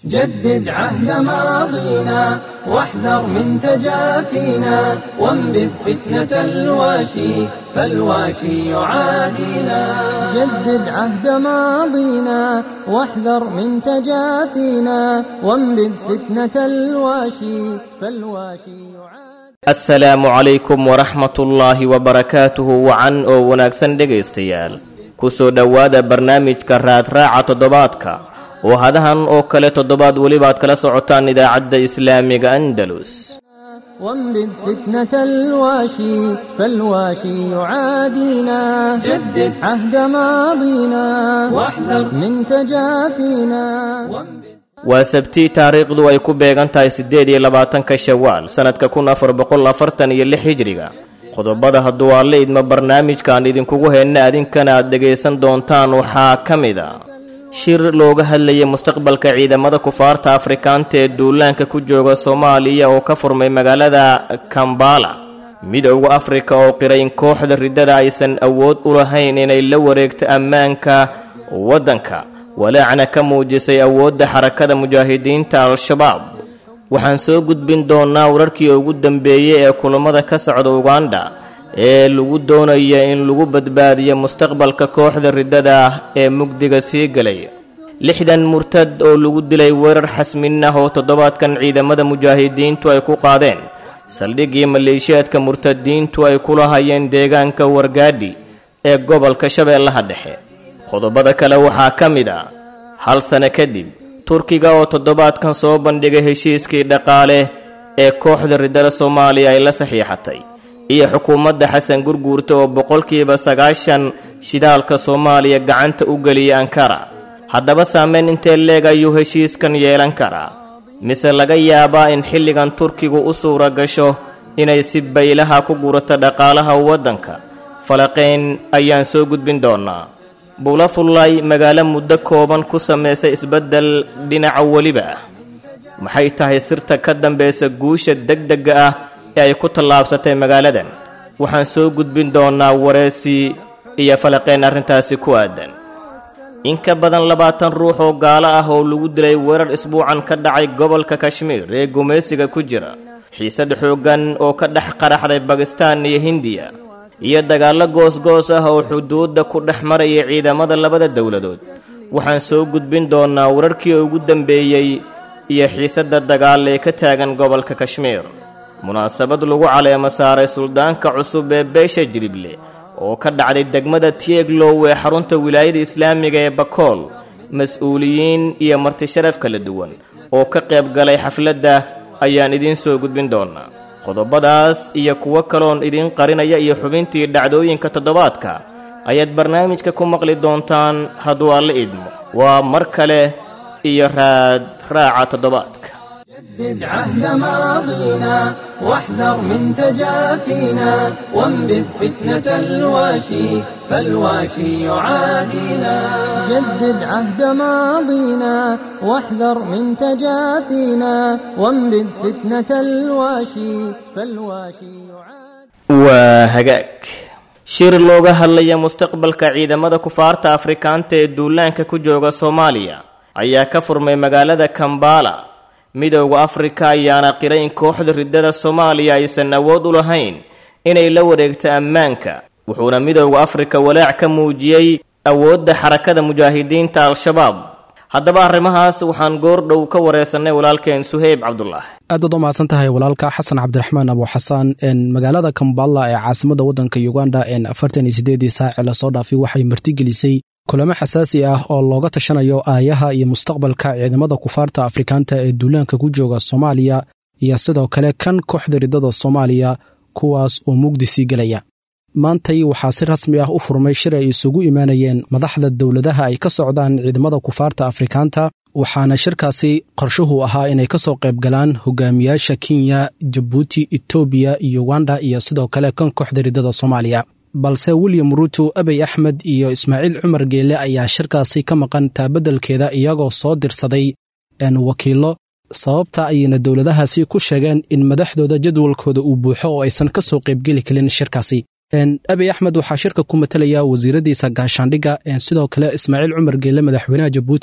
جدد عهد ماضينا واحذر من تجافينا وانبذ فتنة الواشي فالواشي يعادينا جدد عهد ماضينا واحذر من تجافينا وانبذ فتنة الواشي فالواشي يعادينا asalaamu calaykum waraxmatullaahi wabarakaatuhu wacan oo wanaagsan dhegaystayaal ku soo dhowaada barnaamijka raadraaca toddobaadka oo hadahan oo kale toddobaad welibaad kala socotaan idaacadda islaamiga andalus وانبذ فتنة الواشي فالواشي يعادينا جدد عهد ماضينا واحذر من تجافينا waa sabtii taariikhdu ay ku beegan tahay siddeed iyo labaatanka shawaal sannadka kun afar boqol afartan iyo lix hijriga qodobada hadduu alle idmo barnaamijkaan idinkugu heenna adinkana aad dhegaysan doontaan waxaa ka mid a shir looga hadlayay mustaqbalka ciidamada kufaarta afrikaanta ee duulaanka ku jooga soomaaliya oo ka furmay magaalada kambala midowda afrika oo qiray in kooxda riddada aysan awood u lahayn inay la wareegto ammaanka waddanka walaacna ka muujisay awoodda xarakada mujaahidiinta al-shabaab waxaan soo gudbin doonnaa wararkii ugu dambeeyey ee kulammada ka socda uganda ee lagu doonaya in lagu badbaadiyo mustaqbalka kooxda riddada ah ee mugdiga sii galay lixdan murtad oo lagu dilay weerar xasmin ah oo toddobaadkan ciidamada mujaahidiintu ay ku qaadeen saldhiggii maleeshiyaadka murtadiintu ay kula hayeen deegaanka wargaadhi ee gobolka shabeellaha dhexe qodobada kale waxaa ka mid ah hal sano kadib turkiga oo toddobaadkan soo bandhigay heshiiskii dhaqaale ee kooxda riddada soomaaliya ay la saxiixatay iyo xukuumadda xasan gurguurta oo boqolkiiba sagaashan shidaalka soomaaliya gacanta u geliyay ankara haddaba saameyn intee leeg ayuu heshiiskan yeelan karaa mise laga yaabaa in xilligan turkigu u suura gasho inay si baylaha ku gurato dhaqaalaha waddanka falaqayn ayaan soo gudbin doonnaa buulafullay magaalo muddo kooban ku samaysay isbeddel dhinaca weliba ah maxay tahay sirta ka dambaysa guusha degdega ah ee ay ku tallaabsatay magaaladan waxaan soo gudbin doonnaa wareesi iyo falaqeen arrintaasi ku aadan in ka badan labaatan ruux oo gaalo ah oo lagu dilay weerar isbuucan ka dhacay gobolka kashmiir ee gumaysiga ku jira xiisad xooggan oo ka dhex qaraxday bakistaan iyo hindiya iyo dagaallo goos-goos ah oo xuduudda ku dhex maraya ciidamada labada dowladood waxaan soo gudbin doonnaa wararkii ugu dambeeyey iyo xiisadda dagaal ee ka taagan gobolka kashmiir munaasabad lagu caleemo saaray suldaanka cusub ee beesha jilible oo ka dhacday degmada tieglow ee xarunta wilaayada islaamiga ee bakool mas-uuliyiin iyo martisharaf kala duwan oo ka qayb galay xafladda ayaan idiin soo gudbin doonnaa qodobadaas iyo kuwo kaloon idiin qarinaya iyo xubintii dhacdooyinka toddobaadka ayaad barnaamijka ku maqli doontaan hadduu alle idmo waa mar kale iyo raad raaca toddobaadka جدد عهد ماضينا واحذر من تجافينا وانبذ فتنة الواشي فالواشي يعادينا جدد عهد ماضينا واحذر من تجافينا وانبذ فتنة الواشي فالواشي يعادينا waa hagaag shir looga hadlaya mustaqbalka ciidamada kufaarta afrikaanta ee duulaanka ku jooga soomaaliya ayaa ka furmay magaalada kambala midowda afrika ayaana qiray in kooxda riddada soomaaliya aysan awood u lahayn inay la wareegto ammaanka wuxuuna midowda afrika walaac ka muujiyey awoodda xarakada mujaahidiinta al-shabaab haddaba arrimahaas waxaan goordhow ka wareysannay walaalkeen suheyb cabdulaahi aad baad u mahadsan tahay walaalka xasan cabdiraxmaan abu xasaan magaalada kambala ee caasimada waddanka uganda afartan iyo sideedii saaci lasoo dhaafay waxay martigelisay kulamo xasaasi ah oo looga tashanayo aayaha iyo mustaqbalka ciidamada kufaarta afrikaanta ee duulaanka ku jooga soomaaliya iyo sidoo kale kan kooxda riddada soomaaliya kuwaas oo mugdi sii gelaya maantay waxaa si rasmi ah u furmay shir ay isugu imaanayeen madaxda dowladaha ay ka socdaan ciidamada kufaarta afrikaanta waxaana shirkaasi qorshuhu ahaa inay ka soo qayb galaan hogaamiyaasha kenya jabuuti etoobiya uganda iyo sidoo kale kan kooxda riddada soomaaliya balse william ruuto abey axmed iyo ismaaciil cumar geele ayaa shirkaasi ka maqan taabeddelkeeda iyagoo soo dirsaday wakiillo sababta ayayna dowladahaasi ku sheegeen in madaxdooda jadwalkooda uu buuxo oo aysan ka soo qaybgeli karin shirkaasi abiy axmed waxaa shirka ku matalaya wasiiradiisa gaashaandhigga sidoo kale ismaaciil cumar geelle madaxweynaha jabuuti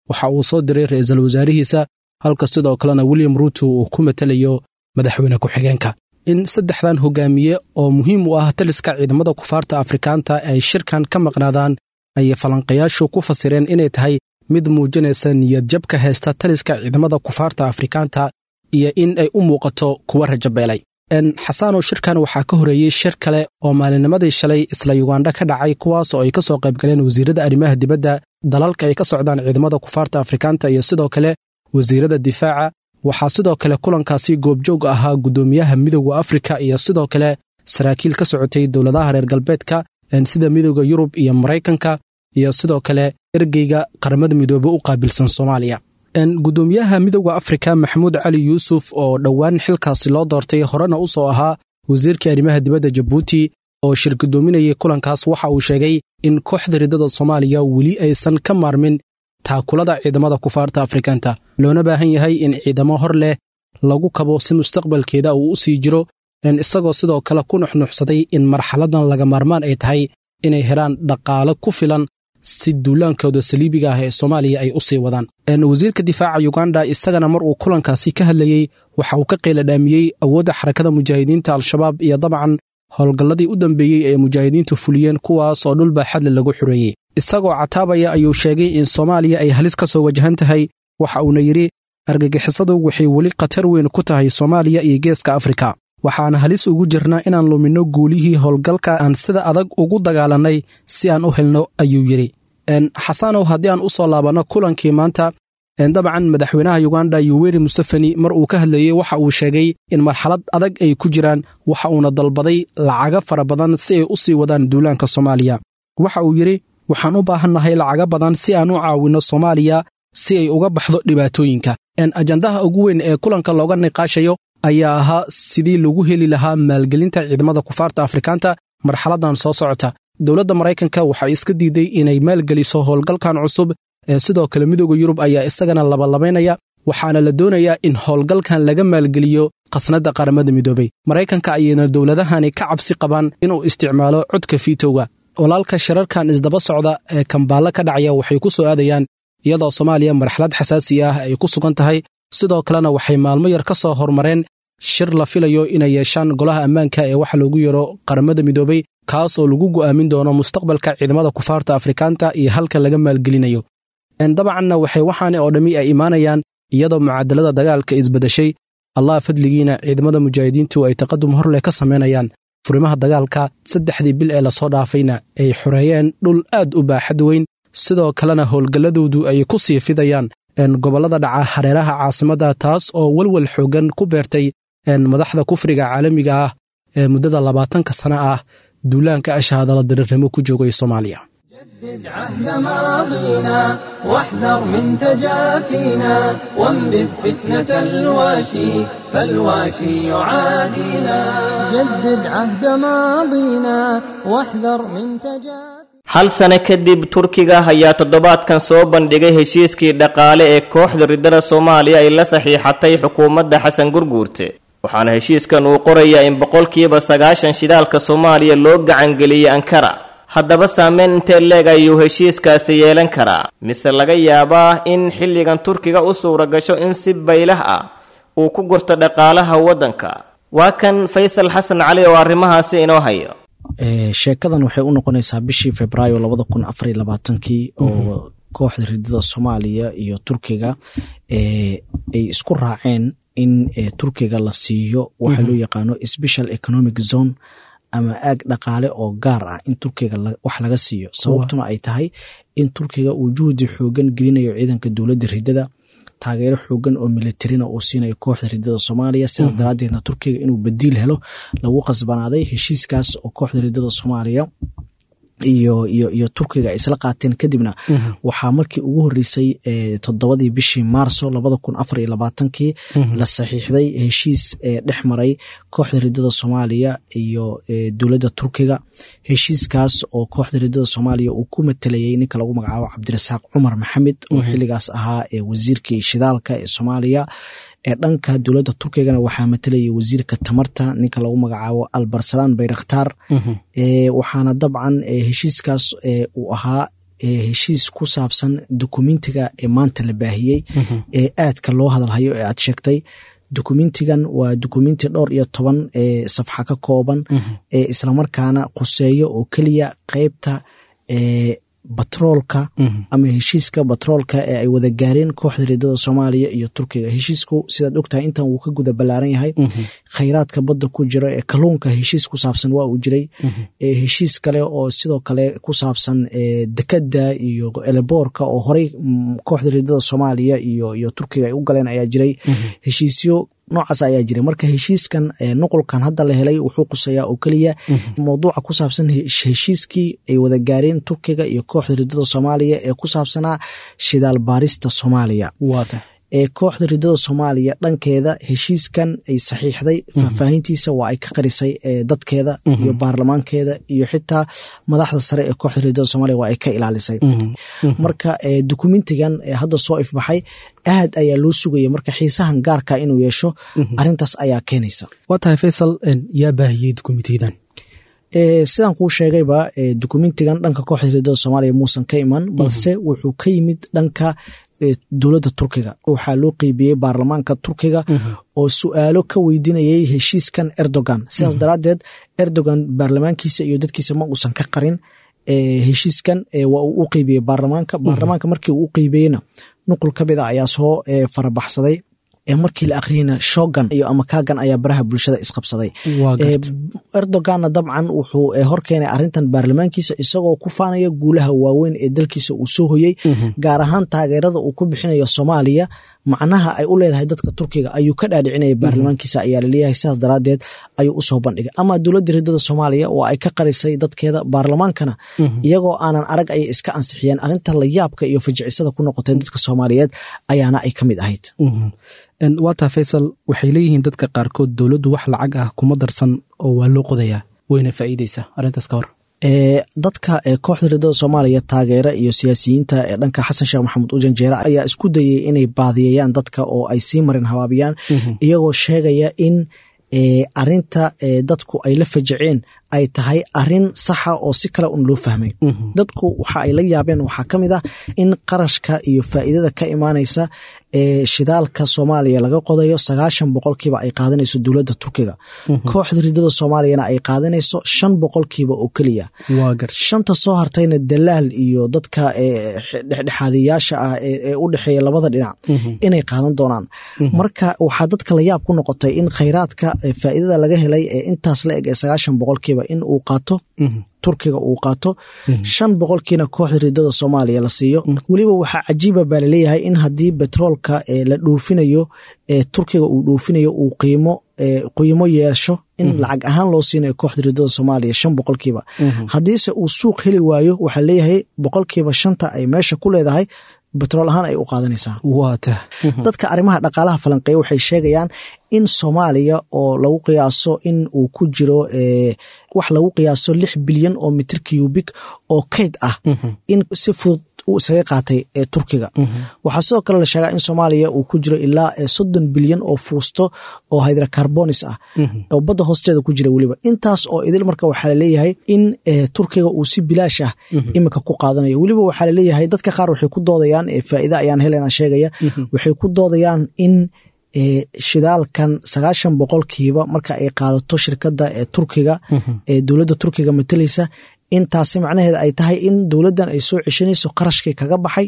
waxa uu soo diray ra-iisul wasaarihiisa halka sidoo kalena william ruuto uu ku matelayo madaxweyne ku-xigeenka in saddexdan hogaamiye oo muhiim u ah taliska ciidamada kufaarta afrikaanta ay shirkan ka maqnaadaan ayay falanqayaashu ku fasireen inay tahay mid muujinaysa niyadjab ka haysta taliska ciidamada kufaarta afrikaanta iyo in ay u muuqato kuwa rajabeelay xasaanow shirkan waxaa ka horeeyey shir kale oo maalinnimadii shalay isla yugandha ka dhacay kuwaas oo ay ka soo qayb galeen wasiirada arrimaha dibadda dalalka ay ka socdaan ciidamada kufaarta afrikaanta iyo sidoo kale wasiirada difaaca waxaa sidoo kale kulankaasi goobjoog ahaa guddoomiyaha midooda afrika iyo sidoo kale saraakiil ka socotay dowladaha reer galbeedka sida midooda yurub iyo maraykanka iyo sidoo kale ergeyga qaramada midoobe u qaabilsan soomaaliya guddoomiyaha midooda afrika maxamuud cali yuusuf oo dhowaan xilkaasi loo doortay horena u soo ahaa wasiirkii arrimaha dibadda jabuuti oo shir guddoominayay kulankaas waxa uu sheegay in kooxda riddada soomaaliya weli aysan ka maarmin taakulada ciidamada kufaarta afrikanta loona baahan yahay in ciidamo hor leh lagu kabo si mustaqbalkeeda uu u sii jiro isagoo sidoo kale ku nuxnuxsaday in marxaladan laga maarmaan ay tahay inay helaan dhaqaale ku filan si duulaankooda saliibiga ah ee soomaaliya ay u sii wadaan wasiirka difaaca yuganda isagana mar uu kulankaasi ka hadlayey waxa uu ka qeyladhaamiyey awoodda xarakada mujaahidiinta al-shabaab iyo dabcan howlgalladii u dambeeyey ee mujaahidiintu fuliyeen kuwaas oo dhul baaxadle lagu xureeyey isagoo cataabaya ayuu sheegay in soomaaliya ay halis ka soo wajahan tahay waxa uuna yidhi argagixisadu waxay weli khatar weyn ku tahay soomaaliya iyo geeska afrika waxaana halis ugu jirnaa inaan luminno guulihii howlgalka aan sida adag ugu dagaalannay si aan u helno ayuu yidhi xasanow haddii aan u soo laabanno kulankii maanta dabcan madaxweynaha yuganda yuweri museveni mar uu ka hadlayey waxa uu sheegay in marxalad adag ay ku jiraan waxa uuna dalbaday lacaga fara badan si ay u sii wadaan duulaanka soomaaliya waxa uu yidhi waxaan u baahannahay lacaga badan si aan u caawinno soomaaliya si ay uga baxdo dhibaatooyinka ajandaha ugu weyn ee kulanka looga niqaashayo ayaa ahaa sidii lagu heli lahaa maalgelinta ciidamada kufaarta afrikaanta marxaladan soo socota dowladda maraykanka waxay iska diiday inay maalgeliso howlgalkan cusub ee sidoo kale midooda yurub ayaa isagana labalabaynaya waxaana la doonayaa in howlgalkan laga maalgeliyo khasnadda qaramada midoobay maraykanka ayayna dowladahani ka cabsi qabaan inuu isticmaalo codka fiitowga walaalka shirarkan isdaba socda ee kambaalla ka dhacaya waxay ku soo aadayaan iyadoo soomaaliya marxalad xasaasi ah ay ku sugan tahay sidoo kalena waxay maalmo yar ka soo hormareen shir la filayo inay yeeshaan golaha ammaanka ee waxa loogu yaro qaramada midoobay kaas oo lagu go'aamin doono mustaqbalka ciidamada kufaarta afrikaanta iyo halka laga maalgelinayo dabcanna waxay waxaani oo dhammi ay imaanayaan iyadoo mucaadalada dagaalka isbedeshay allah fadligiina ciidamada mujaahidiintu ay taqadum hor leh ka samaynayaan furimaha dagaalka saddexdii bil ee lasoo dhaafayna ay xoreeyeen dhul aad u baaxad weyn sidoo kalena howlgalladoodu ay ku sii fidayaan gobollada dhaca hareeraha caasimadda taas oo welwel xoogan ku beertay madaxda kufriga caalamiga ah ee muddada labaatanka sana ah duulaanka ashaadala darirnimo ku joogay soomaaliya جدد عهد ماضينا واحذر من تجافينا وانبذ فتنة الواشي فالواشي يعادينا جدد عهد ماضينا واحذر من تجافينا hal sano kadib turkiga ayaa toddobaadkan soo bandhigay heshiiskii dhaqaale ee kooxda riddada soomaaliya ay la saxiixatay xukuumadda xasan gurguurte waxaana heshiiskan uu qorayaa in boqolkiiba sagaashan shidaalka soomaaliya loo gacangeliyey ankara haddaba saameyn intee leeg ayuu heshiiskaasi yeelan karaa mise laga yaabaa in xilligan turkiga u suura gasho in si baylah ah uu ku gurto dhaqaalaha waddanka waa kan faysal xasan cali oo arrimahaasi inoo hayo sheekadan waxay u noqonaysaa bishii februaayo labada kun afariy labaatankii oo kooxda ridada soomaaliya iyo turkiga ay isku raaceen in turkiga la siiyo waxa loo yaqaano special economic zone ama aag dhaqaale oo gaar ah in turkiga wax laga siiyo sababtuna ay tahay in turkiga uu juhdi xoogan gelinayo ciidanka dowladda ridada taageero xoogan oo militarina uu siinayo kooxda ridada soomaaliya sidaas daraadeedna turkiga inuu badiil helo lagu qasbanaaday heshiiskaas oo kooxda ridada soomaaliya iyo iyo iyo turkiga ay isla qaateen kadibna waxaa markii ugu horeysay toddobadii bishii maarso labada kun afar iyo labaatankii la saxiixday heshiis dhex maray kooxda ridada soomaaliya iyo dowladda turkiga heshiiskaas oo kooxda ridada soomaaliya uu ku matelayay ninka lagu magacaabo cabdirasaaq cumar maxamed oo xilligaas ahaa wasiirkii shidaalka ee soomaaliya ee dhanka dowladda turkigana waxaa matalayay wasiirka tamarta ninka lagu magacaabo albarsalaan bayrakhtaar waxaana dabcan heshiiskaas uu ahaa heshiis ku saabsan dokumentiga ee maanta la baahiyey ee aadka loo hadalhayo ee aad sheegtay dokumentigan waa dokumenti dhowr iyo toban ee safxa ka kooban ee islamarkaana quseeyo oo keliya qeybta ee batroolka ama heshiiska batroolka ee ay wada gaareen kooxda riidada soomaaliya iyo turkiga heshiisku sidaad ogtahay intan wuu ka guda ballaaran yahay khayraadka badda ku jira ee kalluunka heshiis ku saabsan waa uu jiray heshiis kale oo sidoo kale ku saabsan dekada iyo eleboorka oo horey kooxda riidada soomaaliya iyo iyo turkiga ay u galeen ayaa jiray heshiisyo noocaas ayaa jiray marka heshiiskan nuqulkan hadda la helay wuxuu quseeyaa oo keliya mowduuca ku saabsan heshiiskii ay wada gaareen turkiga iyo kooxda riidada soomaaliya ee ku saabsanaa shidaal baarista soomaaliya ee kooxda riidada soomaaliya dhankeeda heshiiskan ay saxiixday faahfaahintiisa waa ay ka qarisay dadkeeda iyo baarlamaankeeda iyo xitaa madaxda sare ee kooxda riidada soomaliya waa ay ka ilaalisay marka dokumentigan hadda soo ifbaxay aad ayaa loo sugaya marka xiisahan gaarka inuu yeesho arintaas ayaa keenaysa waa tahay faysal yaa baahiyey dokumentiyadan sidaan kuu sheegayba dokumentigan dhanka kooxda riidada soomaaliya muusan ka iman balse wuxuu ka yimid dhanka dowladda turkiga waxaa loo qeybiyey baarlamaanka turkiga oo su-aalo ka weydiinayay heshiiskan erdogan sidaas daraaddeed erdogan baarlamaankiisa iyo dadkiisa ma uusan ka qarin heshiiskan waa uu u qeybiyey baarlamaanka baarlamaanka markii uu u qeybiyeyna nuqul ka mid a ayaa soo farabaxsaday markii la akhriyeyna shogan iyo ama kagan ayaa baraha bulshada isqabsaday erdoganna dabcan wuxuu horkeenay arintan baarlamaankiisa isagoo ku faanaya guulaha waaweyn ee dalkiisa uu soo hoyey gaar ahaan taageerada uu ku bixinayo soomaaliya macnaha ay u leedahay dadka turkiga ayuu ka dhaadhicinaya baarlamaankiisa ayaa laleeyahay sidaas daraadeed ayuu usoo bandhigay ama dowladda riidada soomaaliya oo ay ka qarisay dadkeeda baarlamaankana iyagoo aanan arag ayay iska ansixiyeen arinta layaabka iyo fajicisada ku noqotay dadka soomaaliyeed ayaana ay ka mid ahayd waataa faysal waxay leeyihiin dadka qaarkood dowladdu wax lacag ah kuma darsan oo waa loo qodayaa wayna faa'iideysaa arrintaas ka hor dadka kooxda riidada soomaaliya taageera iyo siyaasiyiinta ee dhanka xasan sheekh maxamuud ujanjeere ayaa isku dayay inay baadiyayaan dadka oo ay sii marin habaabiyaan iyagoo sheegaya in arinta dadku ay la fajaceen ay tahay arin saxa oo si kale un loo fahmay dadku waxa ay la yaabeen waxaa ka mid ah in qarashka iyo faa'iidada ka imaanaysa ee shidaalka soomaaliya laga qodayo sagaashan boqolkiiba ay qaadanayso dowladda turkiga kooxda riidada soomaaliyana ay qaadanayso shan boqolkiiba oo keliya shanta soo hartayna dalaal iyo dadka dhexdhexaadiyaasha ah ee u dhexeeya labada dhinac inay qaadan doonaan marka waxaa dadka la yaab ku noqotay in khayraadka faa'iidada laga helay ee intaas la eg ee sagaashan boqolkiiba in uu qaato turkiga uu qaato shan boqolkiina kooxda riidada soomaaliya la siiyo weliba waxaa cajiiba baa laleeyahay in haddii betroolka la dhoofinayo ee turkiga uu dhoofinayo uu qiimo qiimo yeesho in lacag ahaan loo siinayo kooxda riidada soomaaliya shan boqolkiiba haddiise uu suuq heli waayo waxaa leeyahay boqolkiiba shanta ay meesha ku leedahay betrool ahaan ay u qaadanaysaa dadka arrimaha dhaqaalaha falanqeeya waxay sheegayaan in soomaaliya oo lagu qiyaaso in uu ku jiro wax lagu qiyaaso lix bilyan oo mitir cubik oo kayd ah in si fudud uu isaga qaatay ee turkiga waxaa sidoo kale la sheegaa in soomaaliya uu ku jiro ilaa soddon bilyan oo fuusto oo hydrocarbonis ah oo badda hoosteeda ku jira weliba intaas oo idil marka waxaa laleeyahay in turkiga uu si bilaash ah iminka ku qaadanayo weliba waxaa laleeyahay dadka qaar waxay ku doodayaan faa'iida ayaan helena sheegaya waxay ku doodayaan in shidaalkan sagaashan boqolkiiba marka ay qaadato shirkadda ee turkiga ee dowladda turkiga matalaysa intaasi macnaheeda ay tahay in dowladdan ay soo ceshanayso qarashkii kaga baxay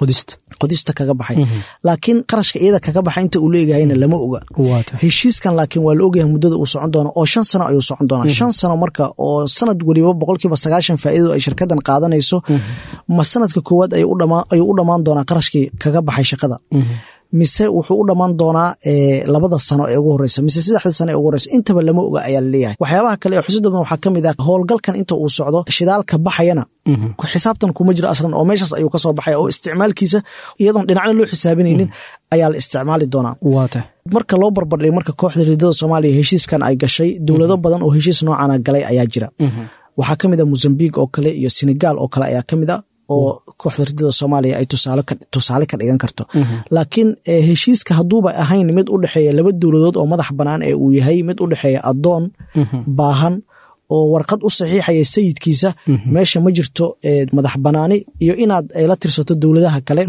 qodista kaga baxay laakiin qarashka iyada kaga baxay inta uu leegahayna lama oga heshiiskan laakiin waa la ogyahay muddada uu socon doono oo shan sano ayuu socon doonaa shan sano marka oo sanad weliba boqolkiiba sagaashan faa'iidadu ay shirkaddan qaadanayso ma sanadka koowaad ayuu u dhammaan doonaa qarashkii kaga baxay shaqada mise wuxuu u dhammaan doonaa labada sano ee ugu horeysa mise saddexda sano ee ugu horeysa intaba lama oga ayaa laleeyahay waxyaabaha kale ee xusid badan waxaa ka mid ah howlgalkan inta uu socdo shidaalka baxayana xisaabtan kuma jiro aslan oo meeshaas ayuu kasoo baxaya oo isticmaalkiisa iyadoon dhinacna loo xisaabinaynin ayaa la isticmaali doonaa marka loo barbardhig marka kooxda riidada soomaaliya heshiiskan ay gashay dowlado badan oo heshiis noocana galay ayaa jira waxaa ka mid a mozambiq oo kale iyo senegal oo kale ayaa ka mid a oo kooxda ridada soomaaliya ay tusaale ka dhigan karto laakiin heshiiska hadduuba ahayn mid u dhexeeya laba dowladood oo madax bannaan ee uu yahay mid u dhexeeya addoon baahan oo warqad u saxiixaya sayidkiisa meesha ma jirto madax banaani iyo inaad la tirsato dowladaha kale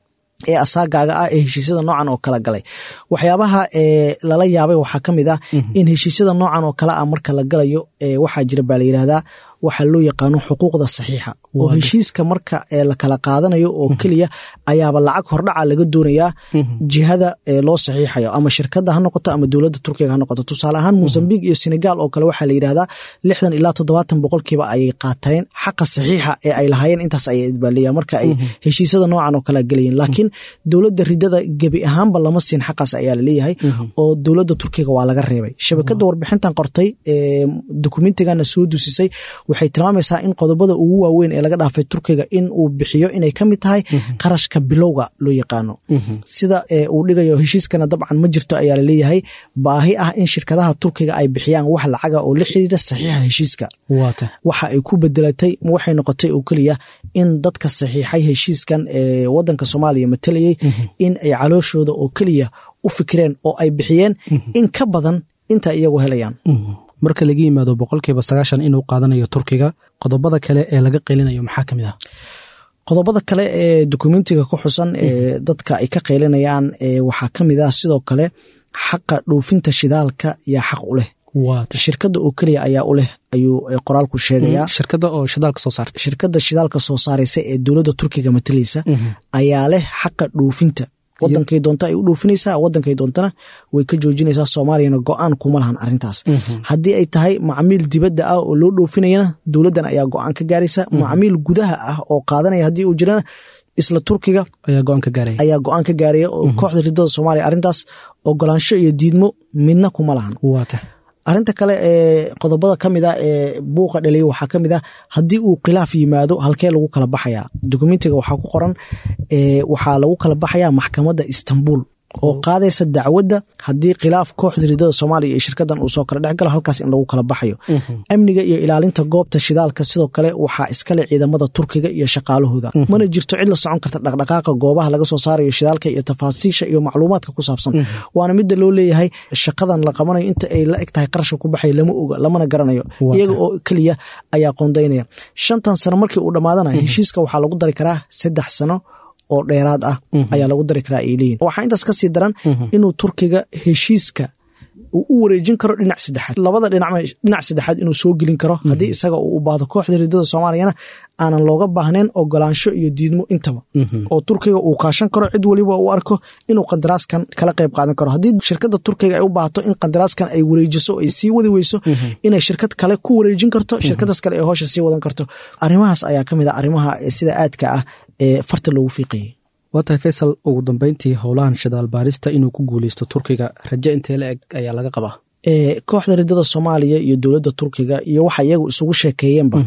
ee asaagaaga ah ee heshiisyada noocan oo kala galay waxyaabaha lala yaabay waxaa ka mid ah in heshiisyada noocan oo kale ah marka la galayo waxaa jira baa la yidhahdaa waxaa loo yaqaano xuquuqda saxiixa oo heshiiska marka la kala qaadanayo oo keliya ayaaba lacag hordhaca laga doonayaa jihada loo saxiixayo ama shirkadda ha noqoto ama dowladda turkiga ha noqoto tusaale ahaan mosambik iyo senegal oo kale waxaa la yidhahdaa lixdan ilaa toddobaatan boqolkiiba ayay qaateen xaqa saxiixa ee ay lahaayeen intaas ayay idbaaliya marka ay heshiisyada noocan oo kale galayeen laakiin dowladda ridada gebi ahaanba lama siin xaqaas ayaa laleeyahay oo dowladda turkiga waa laga reebay shabakadda warbixintan qortay dokumentigana soo dusisay waxay tilmaamaysaa in qodobada ugu waaweyn ee laga dhaafay turkiga in uu bixiyo inay ka mid tahay qarashka bilowga loo yaqaano sida uu dhigayo heshiiskana dabcan ma jirto ayaa laleeyahay baahi ah in shirkadaha turkiga ay bixiyaan wax lacaga oo la xiriira saxiixa heshiiska waxa ay ku bedelatay waxay noqotay oo keliya in dadka saxiixay heshiiskan ee wadanka soomaaliya matalayay in ay calooshooda oo keliya u fikireen oo ay bixiyeen in ka badan inta iyagu helayaan marka laga yimaado boqolkiiba sagaashan inuu qaadanayo turkiga qodobada kale ee laga qeylinayo maxaa ka mid ah qodobada kale ee dokumentiga ku xusan ee dadka ay ka qeylinayaan waxaa ka mid ah sidoo kale xaqa dhoofinta shidaalka yaa xaq u leh shirkadda oo keliya ayaa u leh ayuu qoraalku sheegayaa shirkadda oo shidaalka soo saarta shirkadda shidaalka soo saaraysa ee dowladda turkiga matalaysa ayaa leh xaqa dhoofinta wadankay doonta ay u dhoofinaysaa wadankay doontana way ka joojinaysaa soomaaliyana go-aan kuma lahan arintaas haddii ay tahay macmiil dibadda ah oo loo dhoofinayana dowladdan ayaa go-aan ka gaaraysa macmiil gudaha ah oo qaadanaya haddii uu jirana isla turkiga ayaa go-aan ka gaaraya ayaa go-aan ka gaaraya oo kooxda ridada soomaaliya arrintaas ogolaansho iyo diidmo midna kuma lahan waata arrinta kale ee qodobada ka mid a ee buuqa dhaliya waxaa ka mid ah haddii uu khilaaf yimaado halkee lagu kala baxayaa dokumentiga waxaa ku qoran waxaa lagu kala baxayaa maxkamadda istanbul oo qaadaysa dacwadda haddii khilaaf kooxda ridada soomaaliya iyo shirkadan uu soo kala dhex galo halkaas in lagu kala baxayo amniga iyo ilaalinta goobta shidaalka sidoo kale waxaa iskale ciidamada turkiga iyo shaqaalahooda mana jirto cid la socon karta dhaqdhaqaaqa goobaha laga soo saarayo shidaalka iyo tafaasiisha iyo macluumaadka ku saabsan waana midda loo leeyahay shaqadan la qabanayo inta ay la eg tahay qarashka ku baxay lama oga lamana garanayo iyaga oo keliya ayaa qoondaynaya shantan sano markii uu dhammaadana heshiiska waxaa lagu dari karaa saddex sano oo dheeraad ah ayaa lagu dari karaa ay leeyihin waxaa intaas ka sii daran inuu turkiga heshiiska uu u wareejin karo dhinac saddexaad labada dhinac saddexaad inuu soo gelin karo haddii isaga uu u baahdo kooxda ridada soomaaliyana aanan looga baahnayn ogolaansho iyo diidmo intaba oo turkiga uu kaashan karo cid weliba uu arko inuu qandaraaskan kala qayb qaadan karo haddii shirkadda turkiga ay u baahato in qandaraaskan ay wareejiso ay sii wadi weyso inay shirkad kale ku wareejin karto shirkadaas kale ay hoosha sii wadan karto arrimahaas ayaa ka mid a arrimaha sida aadka ah ee farta loogu fiiqayay waa tahay faysal ugu dambeyntii howlahan shidaal baarista inuu ku guuleysto turkiga raje intee la eg ayaa laga qabaa kooxda ridada soomaaliya iyo dowladda turkiga iyo waxa iyagu isugu sheekeeyeenba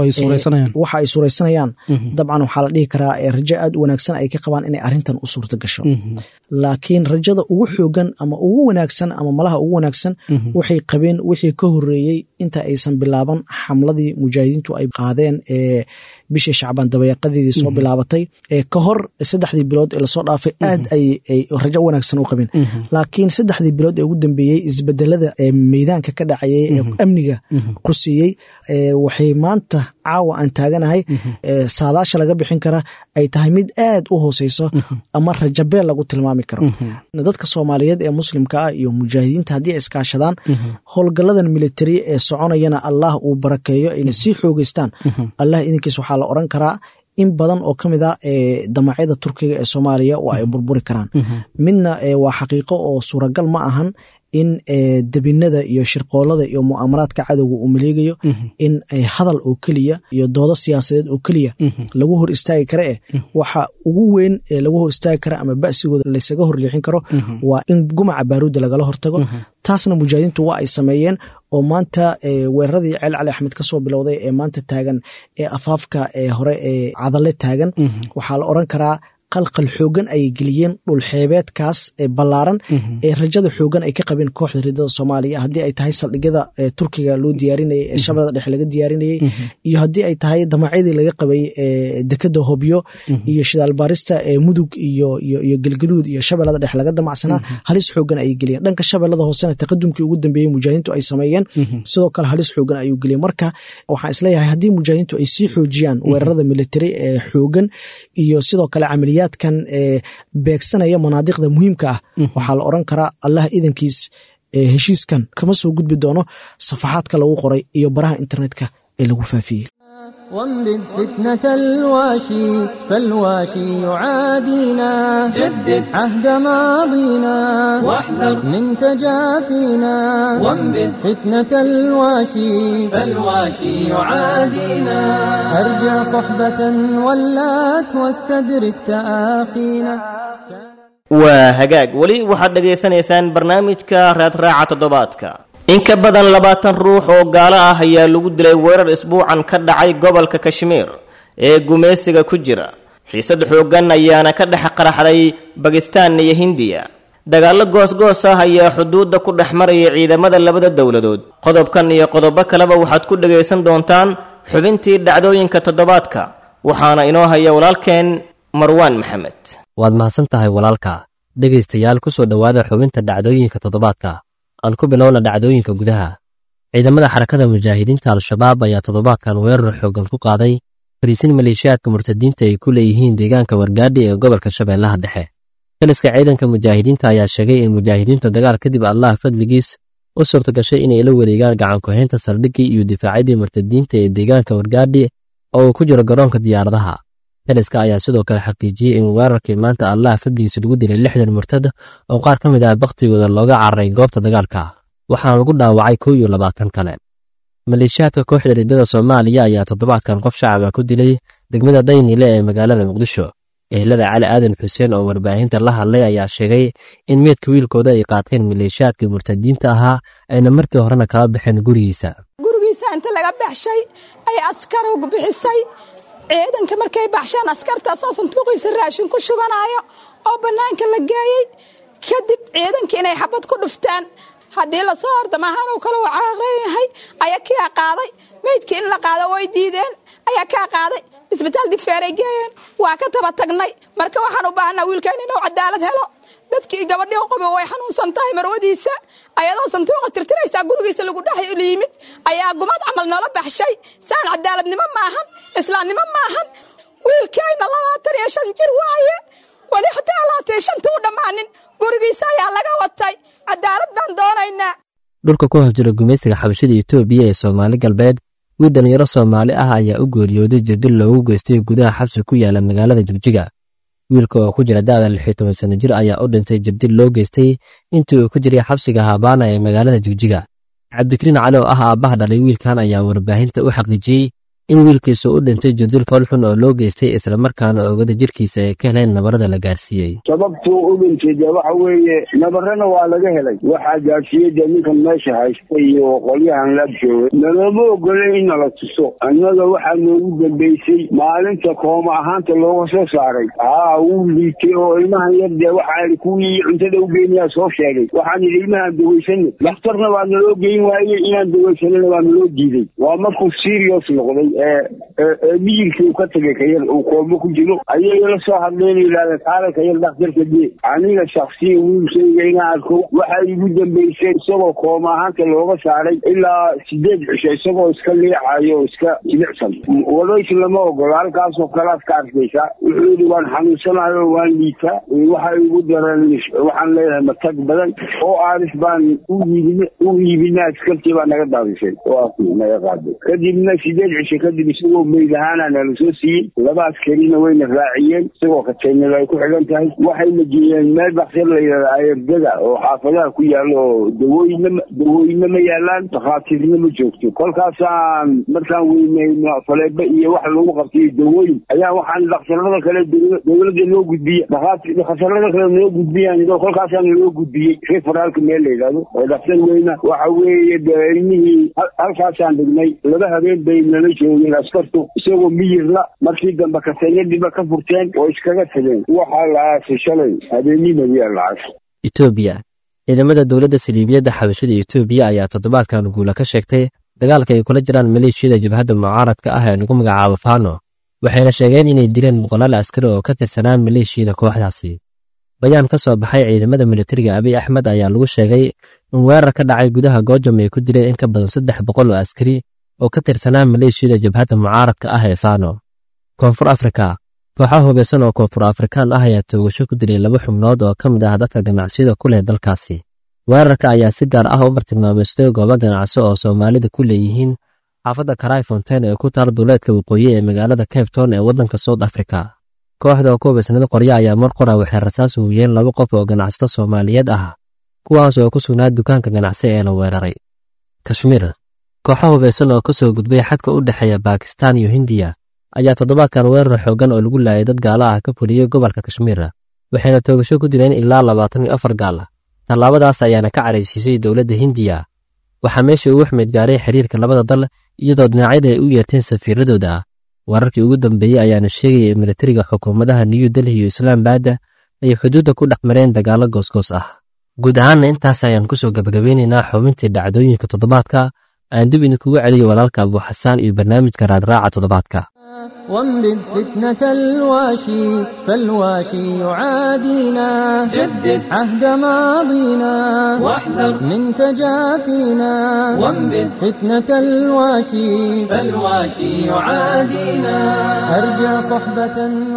waxa ay suuraysanayaan dabcan waxaa la dhihi karaa rajo aad u wanaagsan ay ka qabaan inay arintan u suurta gasho laakiin rajada ugu xoogan ama ugu wanaagsan ama malaha ugu wanaagsan waxay qabeen wixii ka horeeyey inta aysan bilaaban xamladii mujaahidiintu ay qaadeen ee bishii shacbaan dabayaaqadeedii soo bilaabatay ka hor saddexdii bilood ee lasoo dhaafay aad ay rajo wanaagsan u qabeen laakiin saddexdii bilood ee ugu dambeeyey isbedelada ee meydaanka ka dhacayay ee amniga quseeyey waxay maanta caawa aan taaganahay saadaasha laga bixin kara ay tahay mid aad u hooseyso ama rajabeel lagu tilmaami karo dadka soomaaliyeed ee muslimka ah iyo mujaahidiinta haddii ay iskaashadaan howlgaladan militari ee soconayana allah uu barakeeyo ayna sii xoogeystaan allah idinkiis waxaa la oran karaa in badan oo ka mid a damacyada turkiga ee soomaaliya waa ay burburi karaan midna waa xaqiiqo oo suuragal ma ahan in debinada iyo shirqoolada iyo mu'aamaraadka cadowga uu maleegayo in hadal oo keliya iyo doodo siyaasadeed oo keliya lagu hor istaagi kara eh waxa ugu weyn ee lagu hor istaagi kara ama ba'sigooda laysaga horjeexin karo waa in gumaca baaruudda lagala hortago taasna mujaahidiintu waa ay sameeyeen oo maanta weeraradii ceel cali axmed ka soo bilowday ee maanta taagan ee afaafka hore ee cadalle taagan waxaa la oran karaa qalqal xoogan ayay geliyeen dhulxeebeedkaas ballaaran ee rajada xoogan ay ka qabeen kooxda ridada soomaaliya haddii ay tahay saldhigyada turkiga loo diyaarinayay ee shabeellada dhexe laga diyaarinayay iyo haddii ay tahay damacyadii laga qabay dekada hobyo iyo shidaalbaarista mudug iyo gelgaduud iyo shabeellada dhexe laga damacsanaa halis xoogan ayay geliyeen dhanka shabeellada hoosena taqadumkii ugu dambeeyey mujaahidiintu ay sameeyeen sidoo kale halis xoogan ayuu geliyey marka waxaan isleeyahay haddii mujaahidiintu ay sii xoojiyaan weerarada military ee xoogan iyo sidoo kale camaliyaadkan beegsanaya manaadiqda muhiimka ah waxaa la oran karaa allah idankiis heshiiskan kama soo gudbi doono safaxaadka lagu qoray iyo baraha internetka ee lagu faafiyey وانبذ فتنة الواشي فالواشي يعادينا جدد عهد ماضينا واحذر من تجافينا وانبذ فتنة الواشي فالواشي يعادينا أرجع صحبة ولات واستدرك تآخينا waa hagaag weli waxaad dhegaysanaysaan barnaamijka raadraaca toddobaadka in ka badan labaatan ruux oo gaalo ah ayaa lagu dilay weerar isbuucan ka dhacay gobolka kashmiir ee gumaysiga ku jira xiisad xooggan ayaana ka dhex qaraxday bakistaan iyo hindiya dagaallo goosgoos ah ayaa xuduudda ku dhex maraya ciidamada labada dowladood qodobkan iyo qodobo kaleba waxaad ku dhagaysan doontaan xubintii dhacdooyinka toddobaadka waxaana inoo haya walaalkeen marwaan maxamed waad mahadsan tahay walaalka dhegaystayaal ku soo dhowaada xubinta dhacdooyinka toddobaadka aan ku bilowna dhacdooyinka gudaha ciidamada xarakada mujaahidiinta al-shabaab ayaa toddobaadkan weerar xooggan ku qaaday fariisin maleeshiyaadka murtadiinta ay ku leeyihiin deegaanka wargaadhi ee gobolka shabeellaha dhexe taliska ciidanka mujaahidiinta ayaa sheegay in mujaahidiinta dagaal kadib allah fadligiis u suurta gashay inay la wareegaan gacankuhaynta saldhiggii iyo difaacyadii murtadiinta ee deegaanka wargaadhi oo uu ku jiro garoonka diyaaradaha taliska ayaa sidoo kale xaqiijiyey in weerarkii maanta allah fadligiisa lagu dilay lixdan murtad oo qaar ka mid ah bakhtigooda looga cararay goobta dagaalka waxaana lagu dhaawacay kow iyo labaatan kale maleeshiyaadka kooxda riddada soomaaliya ayaa toddobaadkan qof shacaba ku dilay degmada daynile ee magaalada muqdisho ehelada cali aadan xuseen oo warbaahinta la hadlay ayaa sheegay in meedka wiilkooda ay qaateen maleeshiyaadkii murtadiinta ahaa ayna markii horena kala baxeen gurigiisa gurigiisa inta laga baxshay ay askar ugu bixisay ciidanka markay baxsheen askartaasoo sanduuqiisa raashin ku shubanaayo oo bannaanka la geeyey kadib ciidanka inay xabad ku dhuftaan haddii lasoo hordamahaanuu kale uu caaqran yahay ayaa kaa qaaday meydkii in la qaado way diideen ayaa kaa qaaday isbitaal digfeeray geeyeen waa ka taba tagnay marka waxaan u baahnaa wiilkeen inuu cadaalad helo dadkii gabadhii qobo way xanuunsan tahay marwadiisa ayadoo sanduuqa tirtiraysaa gurigiisa lagu dhex yimid ayaa gumad camal noola baxshay saan cadaaladnimo maahan islaamnimo maahan wiilkayna labaatan iyo shan jir waaye weli hataa labaatan iyo shanta u dhammaanin gurigiisa ayaa laga watay cadaalad baan doonaynaa dhulka ku hoos jira gumaysiga xabashada etoobiya ee soomaali galbeed wiil dhalinyaro soomaali ah ayaa u geeriyooday jirdil loogu geystay gudaha xabsi ku yaala magaalada jigjiga wiilka oo ku jira da'da lix iyo toban sanno jir ayaa u dhintay jirdil loo geystay intii uu ku jiray xabsiga haabaana ee magaalada jigjiga cabdikariin cali oo ah aabbaha dhalay wiilkan ayaa warbaahinta u xaqiijiyey in wiilkiisu u dhintay jirdil foolxun oo loo geystay islamarkaana oogada jirkiisa ay ka heleen nabarada la gaarsiiyey sababtuu u dhintay dee waxa weeye nabarana waa laga helay waxaa gaarsiiyey dee ninkan meesha haysta iyo qolyahan la joogay nalooma ogolay in nala tuso annaga waxaa noogu dambaysay maalinta kooma ahaanta looga soo saaray haa wuu liitay oo ilmahan yar dee waxaa kuwii cuntada u geynayaa soo sheegay waxaan yidhi ilmahaan dawaysana dhakhtarna waa naloo geyn waaye inaan dawaysanana waa naloo diiday waa markuu serious noqday miyirkii uu ka tegay kayar uu koomo ku jiro ayay la soo hadleen yidhahda kaale kayar dhakhtarka dee aniga shaksiyan wiilkayga inaan arko waxaa igu dambaysay isagoo kooma ahaanta looga saaray ilaa sideed cisho isagoo iska leecayo oo iska jilicsan wadays lama ogola halkaasoo kalaad ka arkaysaa wuxuu yidhi waan xanuunsanayo waan liitaa waxa igu daran waxaan leeyahay matag badan oo aaris baan u iibina askartii baa naga daadisay oo naga qaaday kadibna sideed cisho kadib isagoo meyd ahaana nala soo siiyey laba askarina wayna raaciyeen isagoo kateynada ay ku xigan tahay waxayna geeyeen meel baksir la yidhahda ayardada oo xaafadaha ku yaalo oo dawooyina dawooyina ma yaalaan dakhaatiirna ma joogto kolkaasaan markaan weynay faleebo iyo wax lagu qabtay dawooyin ayaa waxaan dhakhtarada kale dowladda loo gudbiya dhakhtarada kale noo gudbiyaan kolkaasaan loo gudbiyey referaalka meel la yidhahdo oo dhakhtar weyna waxa weeye ilmihii halkaasaan dhignay laba habeen bay nala joog joogin askartu isagoo miyirla markii dambe kaseeyadiba ka furteen oo iskaga tageen waxaa la aasay shalay habeenimadiyaa la aasay etoobiya ciidamada dowladda saliibiyadda xabashada etoobiya ayaa toddobaadkan guula ka sheegtay dagaalka ay kula jiraan maleeshiyada jabhadda mucaaradka ah ee lagu magacaabo faano waxayna sheegeen inay dileen boqolaal askari oo ka tirsanaa maleeshiyada kooxdaasi bayaan ka soo baxay ciidamada militariga abiy axmed ayaa lagu sheegay in weerar ka dhacay gudaha goojam ay ku dileen in ka badan saddex boqol oo askari oo ka tirsanaa maleeshiyada jabhadda mucaaradka ah ee faano koonfur afrika kooxaha hubaysan oo koonfur afrikaan ah ayaa toogasho ku dilay laba xubnood oo ka mid ah dadka ganacsiyada ku leh dalkaasi weerarka ayaa si gaar ah u bartilmaameystay goobo ganacsi oo soomaalida ku leeyihiin xaafadda karai fontain ee ku taal duuleedka waqooyi ee magaalada cape town ee waddanka south africa kooxda oo ku hubaysnada qorya ayaa mar qora waxay rasaas huuyeen laba qof oo ganacsato soomaaliyeed ah kuwaas oo ku sugnaa dukaanka ganacsi ee la weeraray kashmiir kooxo hubaysan oo ka soo gudbay xadka u dhexeeya bakistan iyo hindiya ayaa toddobaadkan weerar xooggan oo lagu laayay dad gaala ah ka fuliyey gobolka kashmiir waxayna toogasho ku dileen ilaa labaatan iyo afar gaal tallaabadaas ayaana ka caraysiisay dowladda hindiya waxaa meeshii ugu xumeyd gaaray xiriirka labada dal iyadoo dhinacyada ay u yeerteen safiiradooda wararkii ugu dambeeyey ayaana sheegaya in militariga xukuumadaha new delhi iyo islaambadda ay xuduudda ku dhex mareen dagaallo goosgoos ah guud ahaanna intaas ayaan ku soo gabagabeynaynaa xubintii dhacdooyinka toddobaadka aan dib idinkugu celiyo walaalka abuuxasaan iyo barnaamijka raadraaca toddobaadka وانبذ فتنة الواشي فالواشي يعادينا جدد عهد ماضينا واحذر من تجافينا وانبذ فتنة الواشي فالواشي يعادينا أرجع صحبة